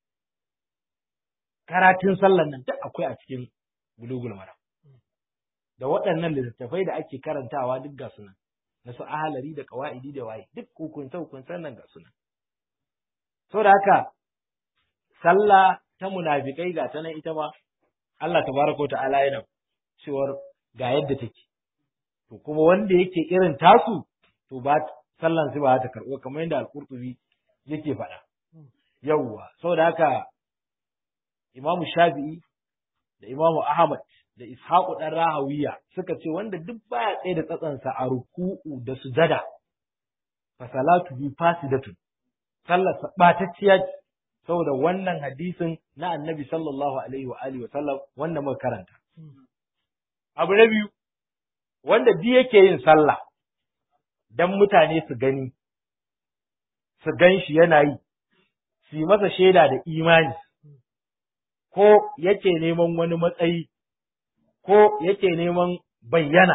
karatun sallan nan duk akwai a cikin bulugul maram da waɗannan littattafai da ake karantawa duk ga sunan na su ahalari da kawa'idi da waye duk hukunce hukuncen nan ga suna so da haka sallah ta munafikai ga ta nan ita ma Allah tabaraka ta'ala yana cewar ga yadda take to kuma wanda yake irin tasu to ba sallan su ba ta karɓo kamar yadda al-Qurtubi yake faɗa yawwa saboda haka Imamu Shafi'i da Imamu Ahmad da Ishaqu dan Rahawiya suka ce wanda duk baya tsaye da tsatsansa a ruku'u da sujada fa salatu bi fasidatun sallar batacciya ce saboda wannan hadisin na Annabi sallallahu alaihi wa alihi wa sallam wanda muka karanta abu na biyu wanda duk yake yin sallah dan mutane su gani su gan shi yana yi su yi masa shaida da imani ko yake neman wani matsayi ko yake neman bayyana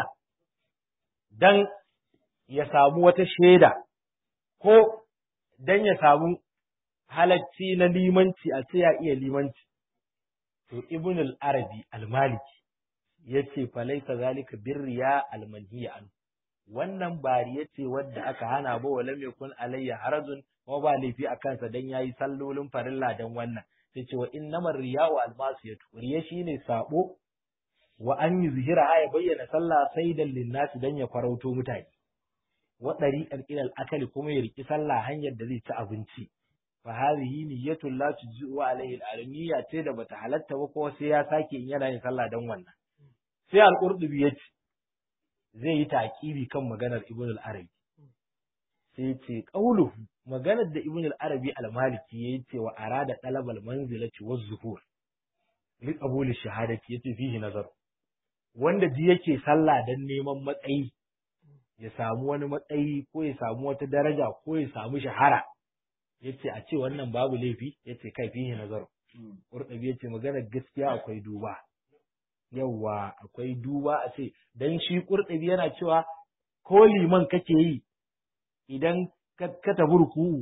dan ya samu wata shaida ko dan ya samu halacci na limanci a ce ya iya limanci to ibn al-arabi al-maliki yace falaisa zalika birriya al-manhiya an wannan bari yace wadda aka hana ba wala mai kun alayya harazun kuma ba laifi a kansa dan yayi sallolin farilla dan wannan sai ce wa innamar riya'u al-masiyatu riya shine sabo wa an yuzhira ya bayyana sallah saidan linnasi dan ya farauto mutane wa dariqan ila al-akali kuma ya riki sallah hanyar da zai ci abinci fa hadhihi niyyatul la tujzu alayhi al-alamiya ce da bata halatta ba ko sai ya sake in yana yin sallah dan wannan sai al-qurdubi yace zai yi taqibi kan maganar ibn al-arabi sai ce qauluhu maganar da ibn al-arabi al-maliki yayi ce wa arada talab al-manzilati wa zuhur li qabul shahadati yace fihi nazar wanda ji yake sallah dan neman matsayi ya samu wani matsayi ko ya samu wata daraja ko ya samu shahara yace a ce wannan babu laifi yace kai fihi nazar Qurtubi yace magana gaskiya akwai duba yawwa akwai duba a ce dan shi Qurtubi yana cewa ko liman kake yi idan ka tafi ruku'u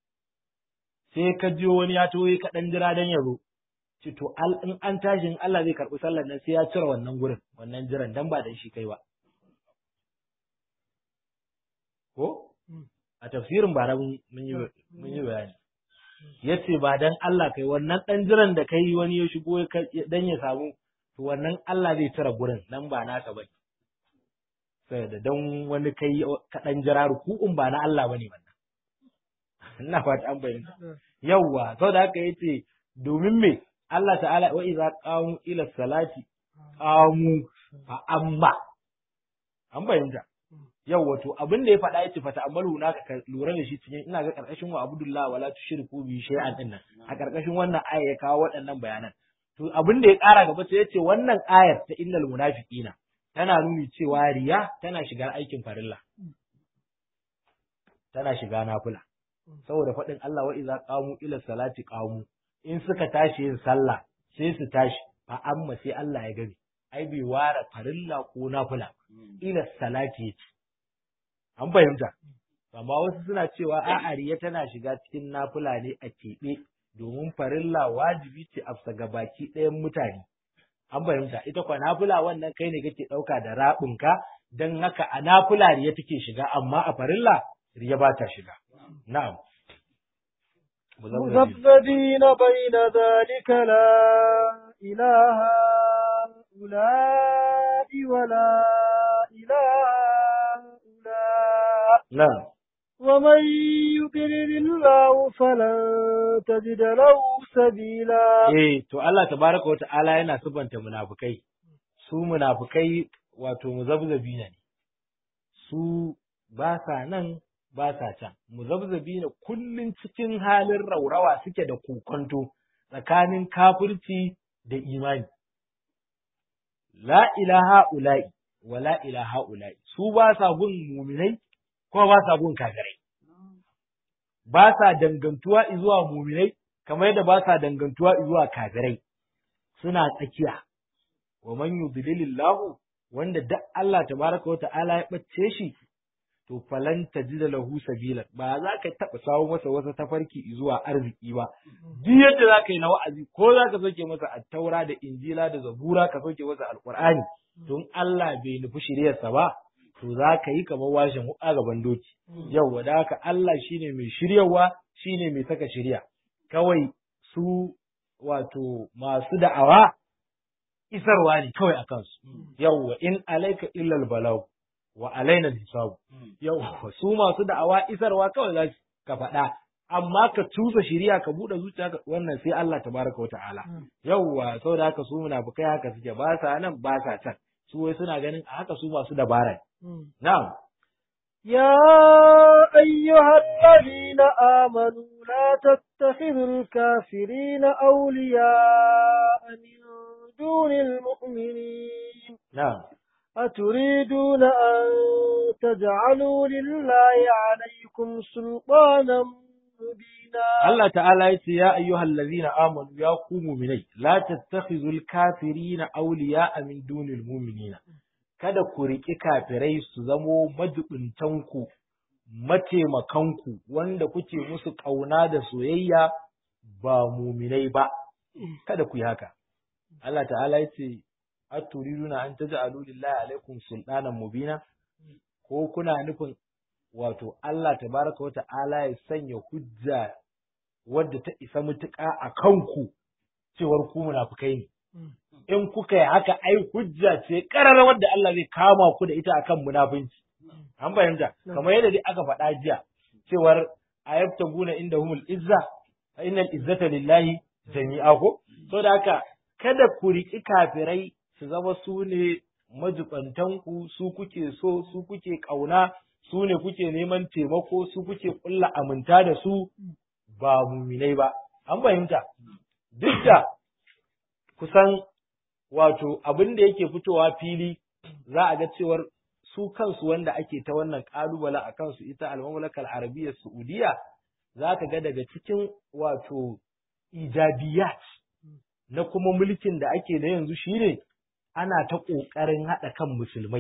sai ka jiyo wani ya toye ka dan jira dan yaro ce to in an tashi in Allah zai karɓi sallar nan sai ya cire wannan gurin wannan jiran dan ba dan shi kai ba ko a tafsirin bara mun yi mun yi bayani yace ba dan Allah kai wannan dan jiran da kai wani ya shigo dan ya samu to wannan Allah zai cire gurin nan ba naka bane saboda dan wani kai ka dan jira ruku'un ba na Allah bane wannan ina fata an bayyana yawwa saboda haka yace domin me Allah ta'ala wa idza qamu ila salati qamu fa amma an bayyana yawwa to abin da ya faɗa yace fata amalu na ka lura da shi cikin ina ga karkashin wa abdullah wala tushriku bi shay'an din nan a karkashin wannan aya ya kawo waɗannan bayanan to abin da ya ƙara gaba sai yace wannan ayar ta innal munafiqina tana nuni cewa riya tana shiga aikin farilla tana shiga nafila saboda faɗin Allah wa iza qamu ila salati qamu in suka tashi yin sallah sai su tashi fa amma sai Allah ya gani ai bai ware farilla ko nafila ila salati yace an fahimta amma wasu suna cewa a'a riya tana shiga cikin nafila ne a keɓe domin farilla wajibi ce a ga baki ɗayan mutane an fahimta ita kwa nafila wannan kai ne kake ɗauka da raɓinka don haka a nafila riya take shiga amma a farilla riya ba ta shiga na'am مذبذبين بين ذلك لا إله هؤلاء ولا إله هؤلاء na'am ومن يضلل الله فلن تجد له سبيلا eh to Allah tabaraka wata'ala yana subanta munafukai su munafukai wato muzabzabina ne su ba sa nan ba sa can muzabzabina kullun cikin halin raurawa suke da kokonto tsakanin kafirci da imani la ilaha ula'i wa la ilaha ula'i su ba sa gun muminai ko ba sa gun kafirai ba sa dangantuwa zuwa muminai kamar yadda ba sa dangantuwa zuwa kafirai suna tsakiya wa man yudlilillahu wanda duk Allah tabaraka wa ta'ala ya bace shi to falan tajida lahu sabila ba za ka taba sawo masa wata tafarki zuwa arziki ba duk yadda za ka yi na wa'azi ko za ka soke masa attaura da injila da zabura ka soke masa alqur'ani don Allah bai nufi shiryarsa ba to za ka yi kamar washin wuƙa gaban doki yau da haka Allah shine mai shiryawa shine mai saka shirya kawai su wato masu da'awa isarwa ne kawai a kansu yawwa in alaika illal balag wa alaina hisabu yawwa su masu da'awa isarwa kawai za ka faɗa amma ka tusa shiriya ka buɗe zuciya ka wannan sai Allah tabaraka wa ta'ala yawwa saboda haka su munafikai haka suke ba sa nan ba sa can su wai suna ganin a haka su masu dabara na'am يا أيها الذين آمنوا لا تتخذوا الكافرين أولياء من دون المؤمنين na'am أتريدون أن تجعلوا لله عليكم سلطانا مبينا Allah ta'ala ya ce ya ayyuhal ladzina amanu ya ku mu'minai la tattakhizul kafirina awliya'a min dunil mu'minina kada ku riƙi kafirai su zamo majibuntanku mataimakanku wanda kuke musu ƙauna da soyayya ba muminai ba kada ku yi haka Allah ta'ala ya ce aturiduna an taj'alu lillahi alaikum sultanan mubina ko kuna nufin wato Allah tabaraka wa ta'ala ya sanya hujja wadda ta isa mutuƙa a kanku cewar ku munafukai ne in kuka yi haka ai hujja ce ƙarar wadda Allah zai kama ku da ita akan munafunci an fahimta kamar yadda dai aka faɗa jiya cewar ayabtaguna inda humul izza fa innal izzata lillahi jami'a ko so da haka kada ku riƙi kafirai su zama su ne majibantanku su kuke so su kuke ƙauna su ne kuke neman taimako su kuke ƙulla aminta da su ba muminai ba an fahimta duk da kusan wato abin da yake fitowa fili za a ga cewar su kansu wanda ake ta wannan ƙalubalen a kansu ita al-mamlakar arabiyyar saudiya za ka ga daga cikin wato ijabiyat na kuma mulkin da ake da yanzu shine ana ta ƙoƙarin haɗa kan musulmai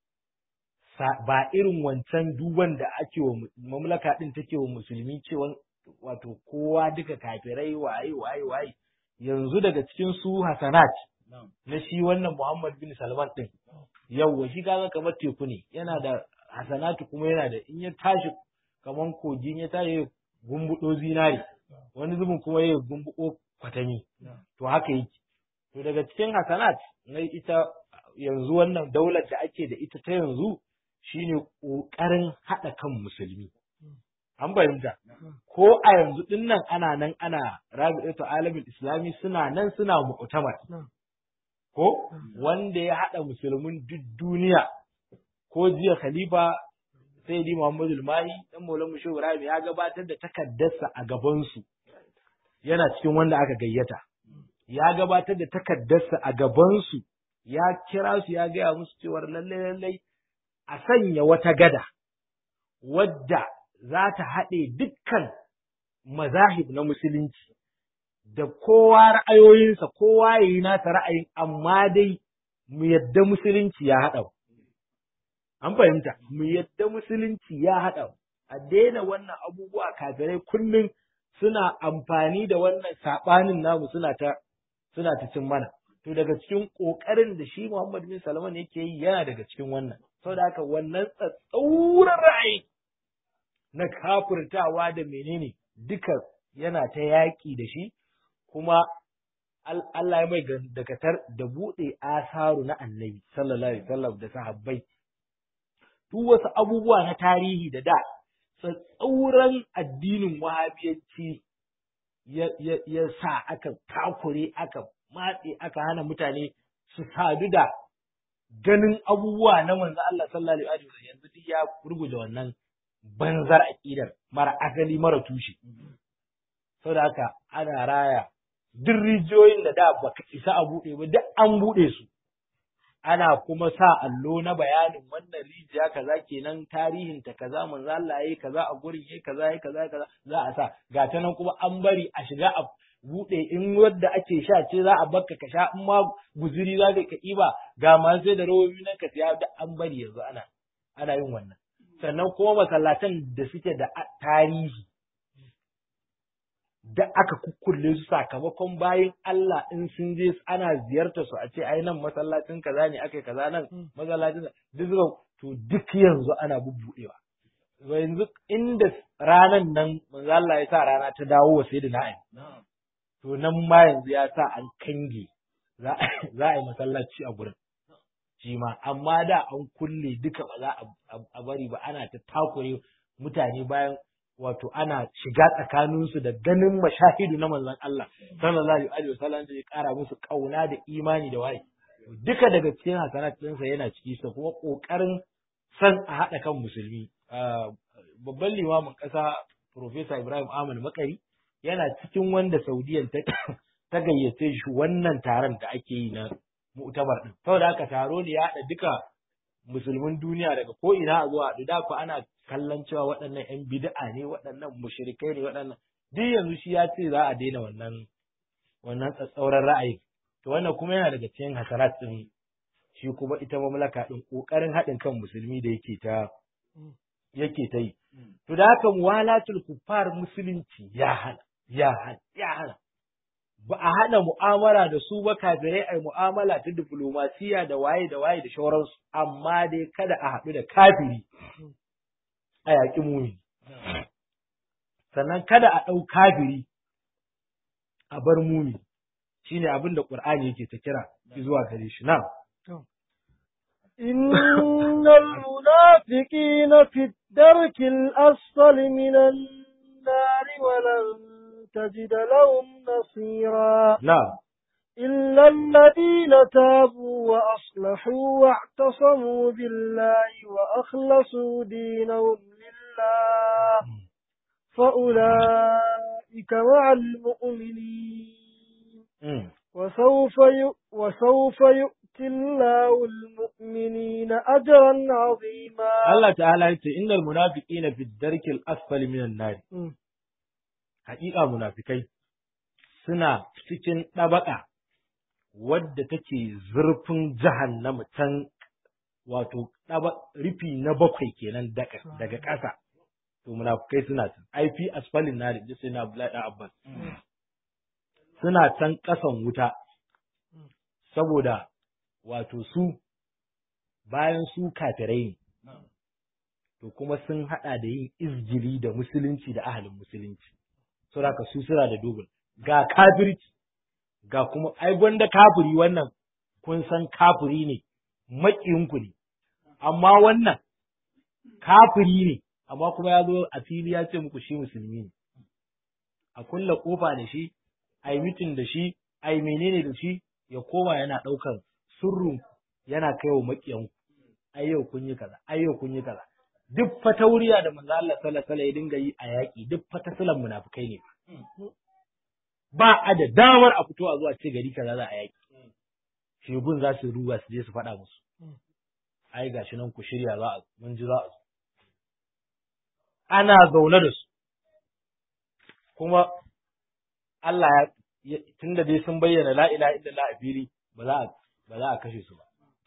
ba irin wancan duban da ake wa mamlaka ɗin take wa musulmi cewa wato kowa duka kafirai waye waye waye yanzu daga cikin su hasanat na shi wannan Muhammad bin Salman ɗin yawwa shi kaga kamar teku ne yana da hasanatu kuma yana da in ya tashi kamar kogin ya tashi gumbuɗo zinari wani zubin kuma ya gumbuɗo kwatami to haka yake to daga cikin hasanat na ita yanzu wannan daular da ake da ita ta yanzu shine ƙoƙarin haɗa kan musulmi an fahimta ko a yanzu ɗin nan ana nan ana rabi'atu alamin islami suna nan suna mu'tamar ko wanda ya haɗa musulmin duk duniya ko jiya khalifa sai di Muhammadu Mahi dan Maulana Musho Ibrahim ya gabatar da takaddarsa a gabansu yana cikin wanda aka gayyata ya gabatar da takaddarsa a gabansu ya kira su ya gaya musu cewar lalle lalle a sanya wata gada wadda za ta haɗe dukkan mazahib na musulunci da kowa ra'ayoyinsa kowa ya yi nasa ra'ayin amma dai mu yadda musulunci ya haɗa an fahimta mu yadda musulunci ya haɗa a daina wannan abubuwa kafirai kullum suna amfani da wannan saɓanin namu suna ta suna ta cin mana to daga cikin ƙoƙarin da shi Muhammad bin Salman yake yi yana daga cikin wannan saboda haka wannan tsatsauran ra'ayi na kafirtawa da menene duka yana ta yaƙi da shi kuma Allah ya mai dakatar da buɗe asaru na annabi sallallahu alaihi wasallam da sahabbai duk wasu abubuwa na tarihi da da tsatsauran addinin wahabiyanci ya sa aka takure aka matse aka hana mutane su sadu da ganin abubuwa na manzo Allah sallallahu alaihi wasallam yanzu duk ya ruguje wannan banzar aqidar mara asali mara tushe saboda haka ana raya duk rijiyoyin da da baka isa a buɗe ba duk an buɗe su ana kuma sa allo na bayanin wannan rijiya kaza kenan tarihin ta kaza manzo Allah yayi kaza a gurin yayi kaza yayi kaza kaza za a sa ga ta nan kuma an bari a shiga a buɗe in wadda ake sha ce za a bakka ka sha in ma guzuri za ka iba ga ma sai da rawobi nan ka siya da an bari yanzu ana ana yin wannan sannan kuma masallatan da suke da tarihi da aka kukkulle su sakamakon bayan Allah in sun je ana ziyartar su a ce ai nan masallacin kaza ne akai kaza nan masallacin duk to duk yanzu ana bubbudewa yanzu inda ranan nan manzo Allah ya sa rana ta dawo wa sai da na'ai to nan ma yanzu ya sa an kange za a yi masallaci a gurin shi ma amma da an kulle duka ba za a bari ba ana ta takure mutane bayan wato ana shiga tsakaninsu da ganin mashahidu na manzon Allah sallallahu alaihi wasallam da ya kara musu kauna da imani da waye duka daga cikin hasanat ɗinsa yana ciki sa kuma kokarin san a haɗa kan musulmi babban limamin ƙasa Profesa Ibrahim Ahmad Makari yana cikin wanda Saudiyan ta ta gayyace shi wannan taron da ake yi na mu'tabar din saboda haka taro ne ya haɗa duka musulmin duniya daga ko ina a zuwa da ku ana kallon cewa waɗannan ƴan bid'a ne waɗannan mushrikai ne waɗannan duk yanzu shi ya ce za a daina wannan wannan tsatsauran ra'ayi to wannan kuma yana daga cikin hasarat din shi kuma ita mamlaka din kokarin haɗin kan musulmi da yake ta yake ta yi to da haka muwalatul kuffar musulunci ya hana ya hana ya hana ba a hana mu'amala da su ba kafirai ai mu'amala ta diplomasiya da waye da waye da shauransu amma dai kada a haɗu da kafiri a yaƙi mumi sannan kada a ɗau kafiri a bar mumi shine abin da Qur'ani yake ta kira zuwa gare shi na إن المنافقين في الدرك الأسفل من النار ولن تجد لهم نصيرا نعم إلا الذين تابوا وأصلحوا واعتصموا بالله وأخلصوا دينهم لله فأولئك مع المؤمنين Mm. وسوف ي... وسوف يؤتي الله المؤمنين أجرا عظيما Allah ta'ala ya ce innal munafiqina fi darkil asfali minan nar Mm. haƙiƙa munafikai suna cikin ɗabaƙa wadda take zurfin jahannama can wato ɗaba rufi na bakwai kenan daga daga ƙasa to munafikai suna can ai fi asfalin nar da sai na Abdullahi dan Abbas suna can ƙasan wuta saboda wato su bayan su kafirai ne to kuma sun haɗa da yin izgili da musulunci da ahalin musulunci saboda ka su suna da dubul ga kafirci ga kuma ai gwanda kafiri wannan kun san kafiri ne maƙiyinku ne amma wannan kafiri ne amma kuma ya zo a fili ya ce muku shi musulmi ne a kulla kofa da shi a yi mitin da shi a yi menene da shi ya koma yana ɗaukan sirrin yana kai wa maƙiyanku ai yau kun yi kaza ai yau kun yi kaza duk fatauriya da manzo Allah sallallahu alaihi ya dinga yi a yaƙi duk fatasulan munafikai ne ba a da damar a fito a zuwa ce gari kaza za a yaƙi shegun za su ruwa su je su faɗa musu ai gashi nan ku shirya za a mun ji za a zo ana zaune da su kuma Allah ya tunda dai sun bayyana la ilaha illallah a fili ba za a ba za a kashe su ba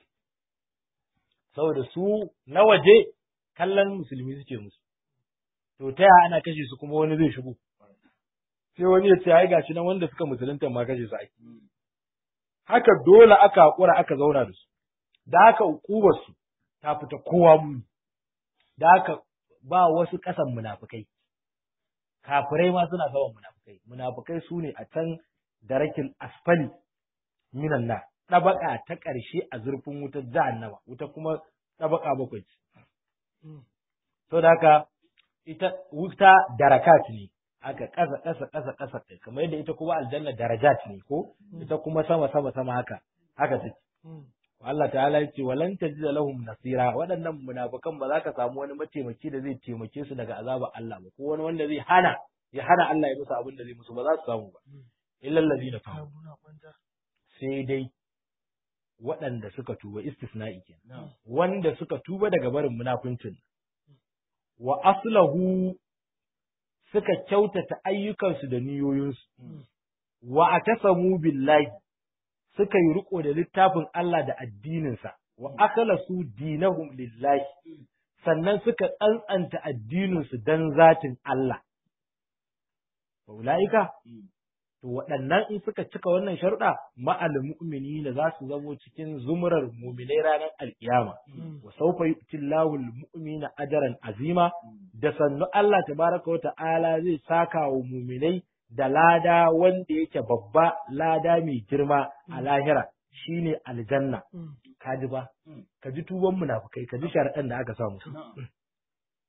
saboda su na waje kallon musulmi suke musu to ta yaya ana kashe su kuma wani zai shigo sai wani ya ce ai gashi nan wanda suka musulunta ma kashe su ake haka dole aka hakura aka zauna da su da haka hukumar su ta fita kowa muni da haka ba wasu kasan munafukai kafirai ma suna saman munafukai munafukai su ne a can darakin asfali minan na ɗabaka ta ƙarshe a zurfin wutar jahannama wuta kuma ɗabaka bakwai ce to da haka ita wuta darakat ne haka ƙasa ƙasa ƙasa ƙasa ɗin kamar yadda ita kuma aljanna darajat ne ko ita kuma sama sama sama haka haka take Allah ta'ala ya ce walan tajida lahum nasira waɗannan munafikan ba za ka samu wani mataimaki da zai taimake su daga azabar Allah ba ko wani wanda zai hana ya hana Allah ya musu abin da zai musu ba za su samu ba illal ladina tabu sai dai waɗanda suka tuba istisna'i kenan wanda suka tuba daga barin munafincin wa aslahu suka kyautata ayyukansu da niyoyinsu wa atasamu billahi suka yi riko da littafin Allah da addininsa wa akhlasu dinahum lillahi sannan suka tsantsanta addininsu dan zatin Allah ulaika to waɗannan in suka cika wannan sharuɗa ma'al mu'minina za su zamo cikin zumurar mu'minai ranar alkiyama wa sawfa yu'ti Allahu al-mu'mina ajran azima da sannu Allah tabaraka wa ta'ala zai saka wa mu'minai da lada wanda yake babba lada mai girma a lahira shine aljanna kaji ba ka ji tuban munafukai ka ji sharaɗan da aka samu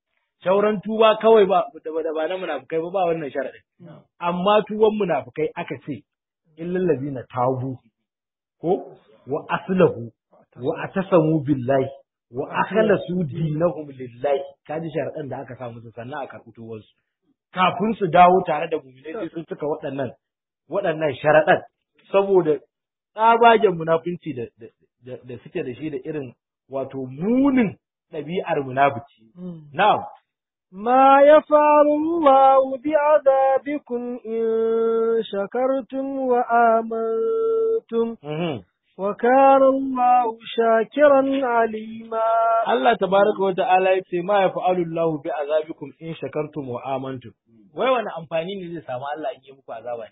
shauran tuba kawai ba da ba na munafukai ba ba wannan sharadin amma tuban munafukai aka ce illal ladina tabu ko wa aslahu wa atasamu billahi wa akhlasu dinahum lillahi kaji sharadan da aka sa musu sannan a karɓi tubansu kafin su dawo tare da mu'minai sai sun cika waɗannan waɗannan sharadan saboda tsabagen munafunci da da suke da shi da irin wato munin ɗabi'ar munafici na'am ما يفعل الله بعذابكم إن شكرتم وآمنتم وكان الله شاكرا عليما Allah tabaraka wa ta'ala ya ce ma yaf'alu Allahu bi azabikum in shakartum wa amantum wai wani amfani ne zai samu Allah in yi muku azaba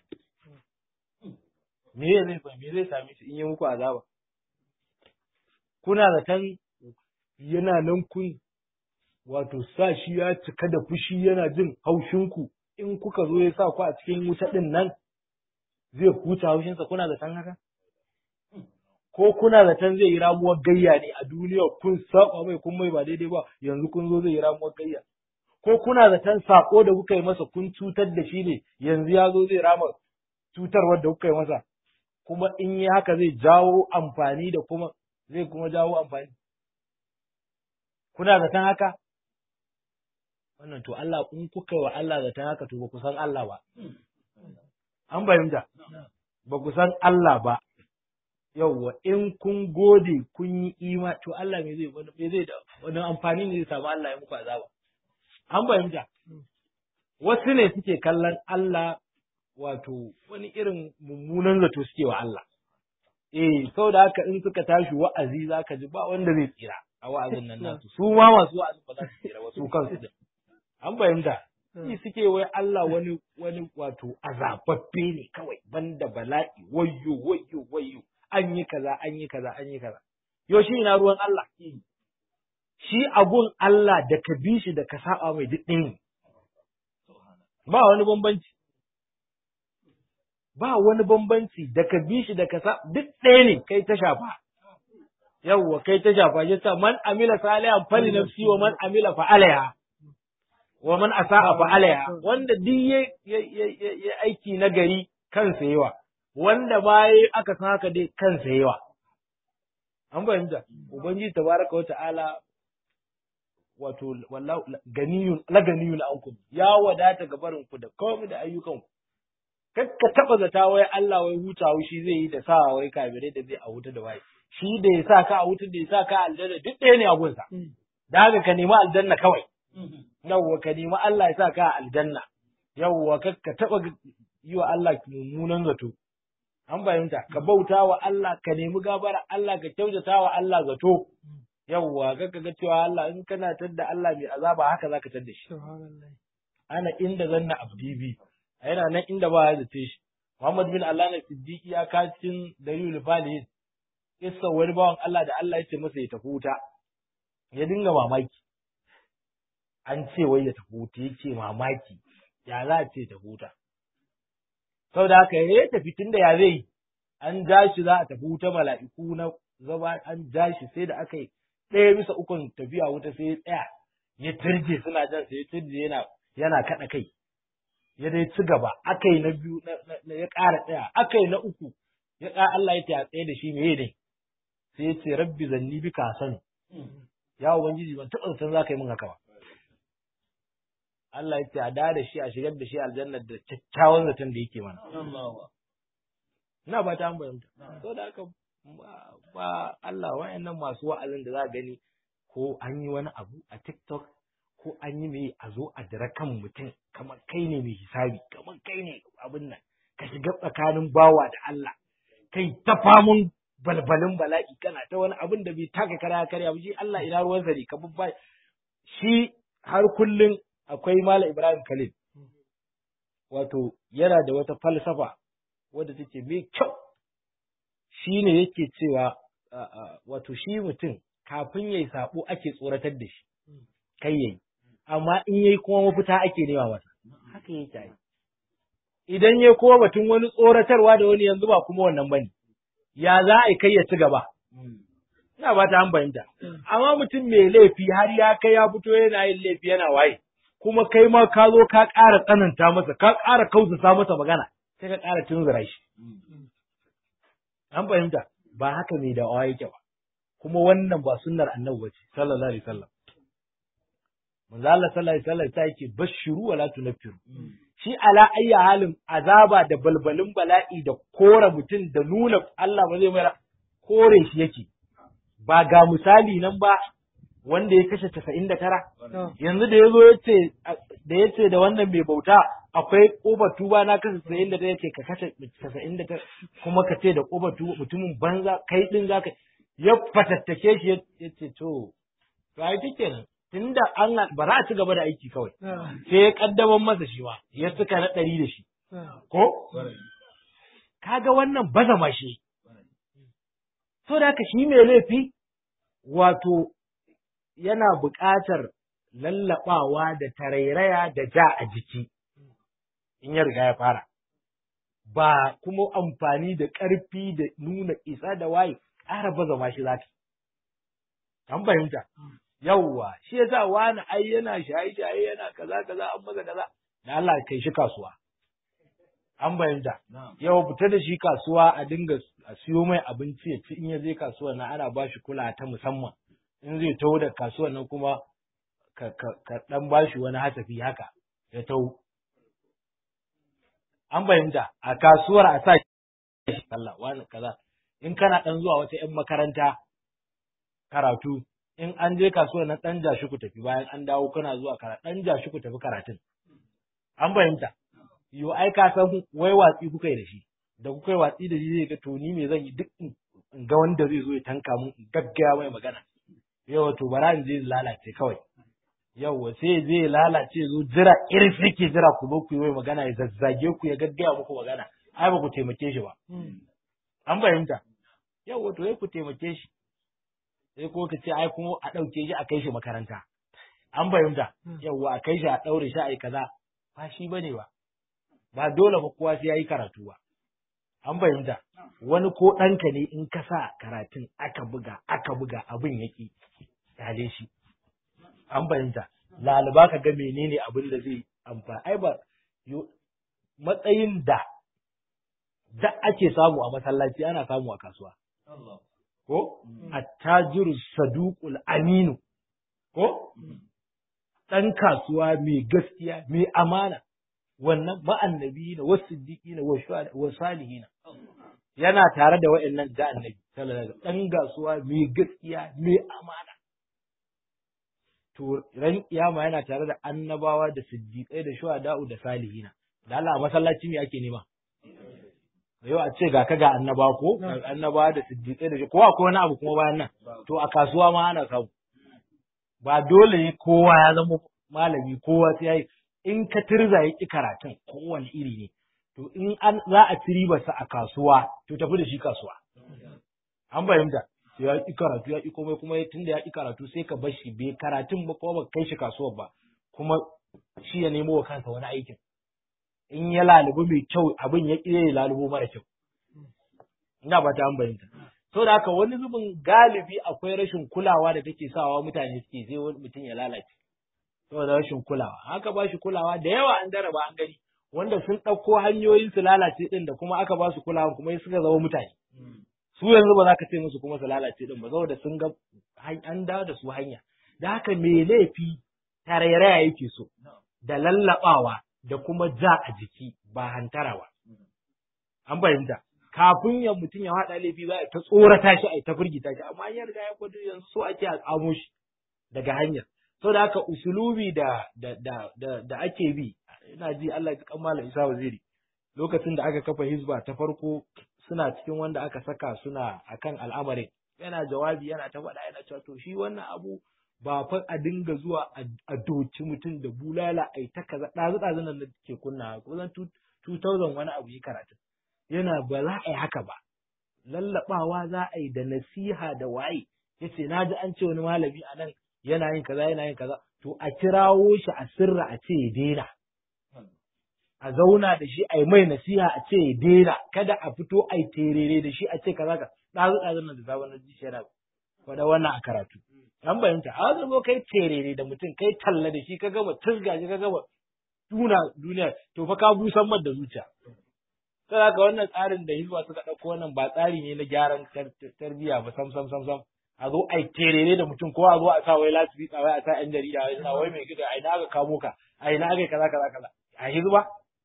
ne me zai me zai same shi in yi muku azaba kuna zaton yana nan kun wato sa shi ya cika da fushi yana jin haushinku in kuka zo ya sa ku a cikin wuta ɗin nan zai huta haushinsa kuna zaton haka? Ko kuna zaton zai yi ramuwar gayya ne a duniya kun saba mai kun mai ba daidai ba yanzu kun zo zai yi ramuwar gayya. Ko kuna zaton sako da kuka yi masa kun cutar da shi ne yanzu ya zo zai rama cutarwar da kuka yi masa kuma in yi haka zai jawo amfani da kuma zai kuma jawo amfani. Kuna zaton haka? wannan to Allah in kuka wa Allah zaton haka to ba ku san Allah ba. An fahimta? Ba ku san Allah ba. Yawwa in kun gode kun yi ima to Allah me zai wani me zai da wani amfani ne zai samu Allah ya muku azaba. An fahimta? Wasu ne suke kallon Allah wato wani irin mummunan zato suke wa Allah. Eh, saboda haka in suka tashi wa'azi za ka ji ba wanda zai tsira a wa'azin nan nasu. Su ma masu wa'azin ba za su tsira ba su kansu da. an fahimta shi suke wai Allah wani wani wato azababbe ne kawai banda bala'i wayyo wayyo wayyo an yi kaza an yi kaza an yi kaza yo shi ina ruwan Allah shi abun Allah da ka bi shi da ka saba mai duk ɗaya ba wani bambanci ba wani bambanci da ka bi shi da ka sa duk ɗaya ne kai ta shafa yawwa kai ta shafa shi sa man amila salihan fali nafsi wa man amila fa alaiha wa man asa'a fa alaiha wanda duk ya ya aiki na gari kansa yawa wanda baya aka san haka dai kansa yawa an fahimta ubangiji tabaraka wa ta'ala wato wallahu ganiyun la ganiyun ankum ya wadata ga barin ku da komai da ayyukan ku kakka taba zata wai Allah wai hutawa shi zai yi da sa wai kabire da zai a wuta da wai shi da ya sa ka a wuta da ya sa ka aljanna duk ɗaya ne a gunsa da haka ka nemi aljanna kawai yawwa ka nemi Allah ya sa ka a aljanna yawwa kakka taba yi wa Allah mummunan zato an fahimta ka bauta wa Allah ka nemi gabara Allah ka kyautata wa Allah zato yawwa kakka ga cewa Allah in kana tadda Allah mai azaba haka zaka tadda shi ana inda zanna abdi bi yana nan inda ba ya zace shi Muhammad bin Allah na Siddiqi ya ka cikin dalilul falihin kissa wani bawan Allah da Allah ya ce masa ya tafi wuta ya dinga mamaki an ce wai ya tafi wuta yace mamaki ya za a ce tafi wuta saboda haka ya tafi tunda ya zai an ja shi za a tafi wuta mala'iku na zaba an ja shi sai da aka yi ɗaya bisa ukun tafiya wuta sai ya tsaya ya turje suna jan sai ya turje yana yana kaɗa kai ya dai ci gaba aka yi na biyu ya ƙara tsaya aka yi na uku ya ƙara Allah ya ta tsaye da shi me ne sai ya ce rabbi zanni bi ka sani ya ubangiji ban taɓa san za ka yi min haka ba Allah ya ce a da da shi a shigar da shi aljanna da kyakkyawan zaton da yake mana ina ba ta an bayyanta so da haka ba Allah wayannan masu wa'azin da za gani ko an yi wani abu a TikTok ko an yi mai a zo a dira kan mutum kamar kai ne mai hisabi kamar kai ne abin nan ka shiga tsakanin bawa da Allah kai ta famun balbalin bala'i kana ta wani abin da bai taka kara karya ba shi Allah ina ruwan ne ka babba shi har kullun akwai Malam Ibrahim Khalil wato yana da wata falsafa wadda take mai kyau shi ne yake cewa wato shi mutum kafin yayi sabo ake tsoratar da shi kai yayi amma in yayi kuma mafita ake nema masa haka yake yi idan yayi kuma batun wani tsoratarwa da wani yanzu ba kuma wannan bane ya za a kai ya ci gaba ina ba ta an fahimta amma mutum mai laifi har ya kai ya fito yana yin laifi yana waye kuma kai ma ka zo ka ƙara tsananta masa ka ƙara kausasa masa magana sai ka ƙara tunzura shi an fahimta ba haka mai da'awa yake ba kuma wannan ba sunnar annabi bace sallallahu alaihi wasallam manzo Allah sallallahu alaihi wasallam ta yake bashiru wala tunfiru shi ala ayya halin azaba da balbalin bala'i da kore mutum da nuna Allah ba zai mai kore shi yake ba ga misali nan ba wanda ya kashe casa'in da tara yanzu da ya zo ya ce da ya ce da wannan mai bauta akwai ƙofar tuba na kashe casa'in da tara ce ka kashe casa'in da tara kuma ka ce da ƙofar tuba mutumin banza kai ɗin za ka ya fatattake shi ya ce to to ai take nan tunda an ba za a ci gaba da aiki kawai sai ya kaddaman masa shi ma ya suka na ɗari da shi ko kaga wannan baza ma shi so da haka shi mai laifi wato yana buƙatar lallaɓawa da tarairaya da ja a jiki in ya riga ya fara ba kuma amfani da ƙarfi da nuna isa da waye ƙara baza ma shi zaki an fahimta yawwa shi yasa wani ai yana shaye shaye yana kaza kaza an maza kaza da Allah kai shi kasuwa an fahimta yau fita da shi kasuwa a dinga a siyo mai abinci ya ci in ya je kasuwa na ana ba shi kula ta musamman in zai taho da kasuwan nan kuma ka, ka, ka dan ba shi wani hasafi haka ya taho an fahimta a kasuwar a sa shi Allah wani kaza in kana dan zuwa wata yan makaranta karatu in an je kasuwar na dan jashi ku tafi bayan an dawo kana zuwa karatu dan jashi ku tafi karatun an fahimta yo ai ka san wai watsi kuka yi da shi da kuka yi watsi da shi zai ga to ni me zan yi duk in ga wanda zai zo ya tanka mun in gaggaya mai magana yawa to bara in je lalace kawai yawa sai zai lalace zo jira irin yake jira ku zo ku yi mai magana ya zazzage ku ya gaggaya muku magana ai ba ku taimake shi ba an fahimta yawa to ya ku taimake shi sai ko ka ce ai kuma a ɗauke shi a kai shi makaranta an fahimta yawa a kai shi a ɗaure shi a yi kaza ba shi bane ba ba dole ba kowa sai yayi karatu ba an fahimta wani ko ɗanka ne in ka sa karatun aka buga aka buga abin yaki tale shi an fahimta laliba ka ga menene abin da zai amfani ai ba matsayin da da ake samu a masallaci ana samu a kasuwa ko attajiru saduqul aminu ko ɗan kasuwa mai gaskiya mai amana wannan ma'annabi na wasu siddiƙi na wa salihina yana tare da wa'annan da annabi sallallahu alaihi wasallam ɗan kasuwa mai gaskiya mai amana to ran kiyama yana tare da annabawa da siddiƙai da shuhada'u da salihina da Allah masallaci me ake nema yau a ce ga ka ga annaba ko annaba da siddiƙai da ko akwai wani abu kuma bayan nan to a kasuwa ma ana samu ba dole ne kowa ya zama malami kowa sai yayi in ka tirza ya ki karatun kowane iri ne to in an za a ci ribarsa a kasuwa to tafi da shi kasuwa an fahimta sai ya ki karatu ya ki komai kuma tunda ya ki karatu sai ka bar shi bai karatun ba ko ba kai shi kasuwar ba kuma shi ya nemo wa kansa wani aikin in ya lalubu mai kyau abin ya ƙi ya lalubo mara kyau. Ina ba ta fahimta. So da haka wani zubin galibi akwai rashin kulawa da take sawa mutane suke sai wani mutum ya lalace. Saboda rashin kulawa. Haka ba shi kulawa da yawa an daraba an gani. Wanda sun ɗauko hanyoyin su lalace ɗin da kuma aka ba su kulawa kuma suka zama mutane. Su yanzu ba za ka ce musu kuma su lalace ɗin ba saboda sun ga an dawo da su hanya. Da haka me laifi tarairaya yake so. Da lallaɓawa da kuma ja a jiki ba hantara ba. An fahimta, kafin ya mutum ya haɗa laifi za a ta tsorata shi a ta firgita shi, amma ya riga ya kwado yanzu so ake a tsamo shi daga hanyar. So da haka usulubi da, da, da, da, da ake bi, ina ji Allah ya kammala Isa Waziri, lokacin da aka kafa hizba ta farko suna cikin wanda aka saka suna akan al'amarin. Yana jawabi yana ta faɗa yana cewa to shi wannan abu ba fa a dinga zuwa a doci mutum da bulala a ta kaza ɗazu ɗazu nan da ke kunna kusan 2000 wani abu yi karatu yana ba za a yi haka ba lallaɓawa za a yi da nasiha da waye yace na ji an ce wani malami a nan yana yin kaza yana yin kaza to a kirawo shi a sirra a ce ya daina a zauna da shi a yi mai nasiha a ce ya daina kada a fito a yi terere da shi a ce kaza ka ɗazu ɗazu nan da sabon ji shi yana faɗa wannan a karatu an bayyanta a zo kai terere da mutum kai talla da shi ka gama tusga shi ka gama tuna duniya to fa ka busan mar da zuciya sai haka wannan tsarin da hizba suka ɗauko wannan ba tsari ne na gyaran tarbiyya ba sam sam sam sam a zo ai terere da mutum ko a zo a sa wai lasifika wai a sa yan jarida wai suna wai mai gida a ina aka kamo ka a ina aka kaza kaza kaza a hizba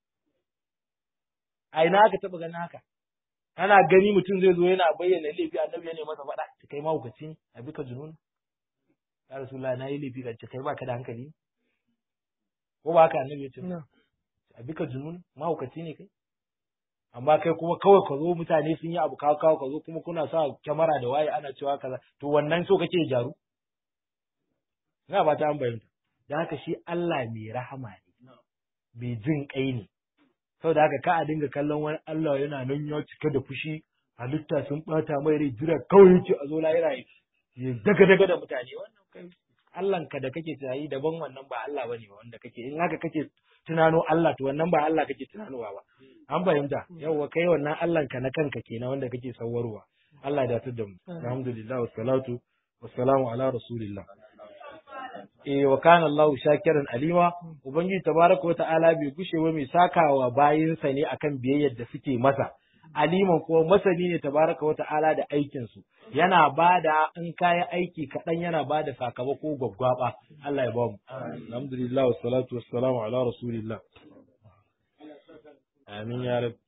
a ina aka taɓa ganin haka ana gani mutum zai zo yana bayyana laifi annabi ya ne masa faɗa ta kai mahaukaci ne a bika junun ya rasulullah na yi laifi ka kai baka da hankali ko ba haka annabi ya ce a bika junun mahaukaci ne kai amma kai kuma kawai ka zo mutane sun yi abu kawo kawo ka zo kuma kuna sa kyamara da waye ana cewa kaza to wannan so kake jaru ina ba ta an bayyana da haka shi Allah mai rahama ne mai jin kai ne saboda haka ka a dinga kallon wani Allah yana nan ya cika da fushi halitta sun bata mai rai jira kawai yake a zo lahira ya daga daga da mutane wannan kai Allah ka da kake tunani daban wannan ba Allah bane ba wanda kake in haka kake tunano Allah to wannan ba Allah kake tunanowa ba an fahimta yawwa kai wannan Allah ka na kanka kenan wanda kake sawarwa Allah ya datar da mu alhamdulillah wassalatu wassalamu ala rasulillah eh wa kana Allah shakiran alima ubangiji tabaraka wata'ala bai gushe ba mai sakawa bayinsa ne akan biyayyar da suke masa aliman kuma masani ne tabaraka wata'ala da aikin su yana bada in kayi aiki kaɗan yana bada sakamako gwaggwaba Allah ya bamu alhamdulillah wassalatu wassalamu ala rasulillah amin ya rabbi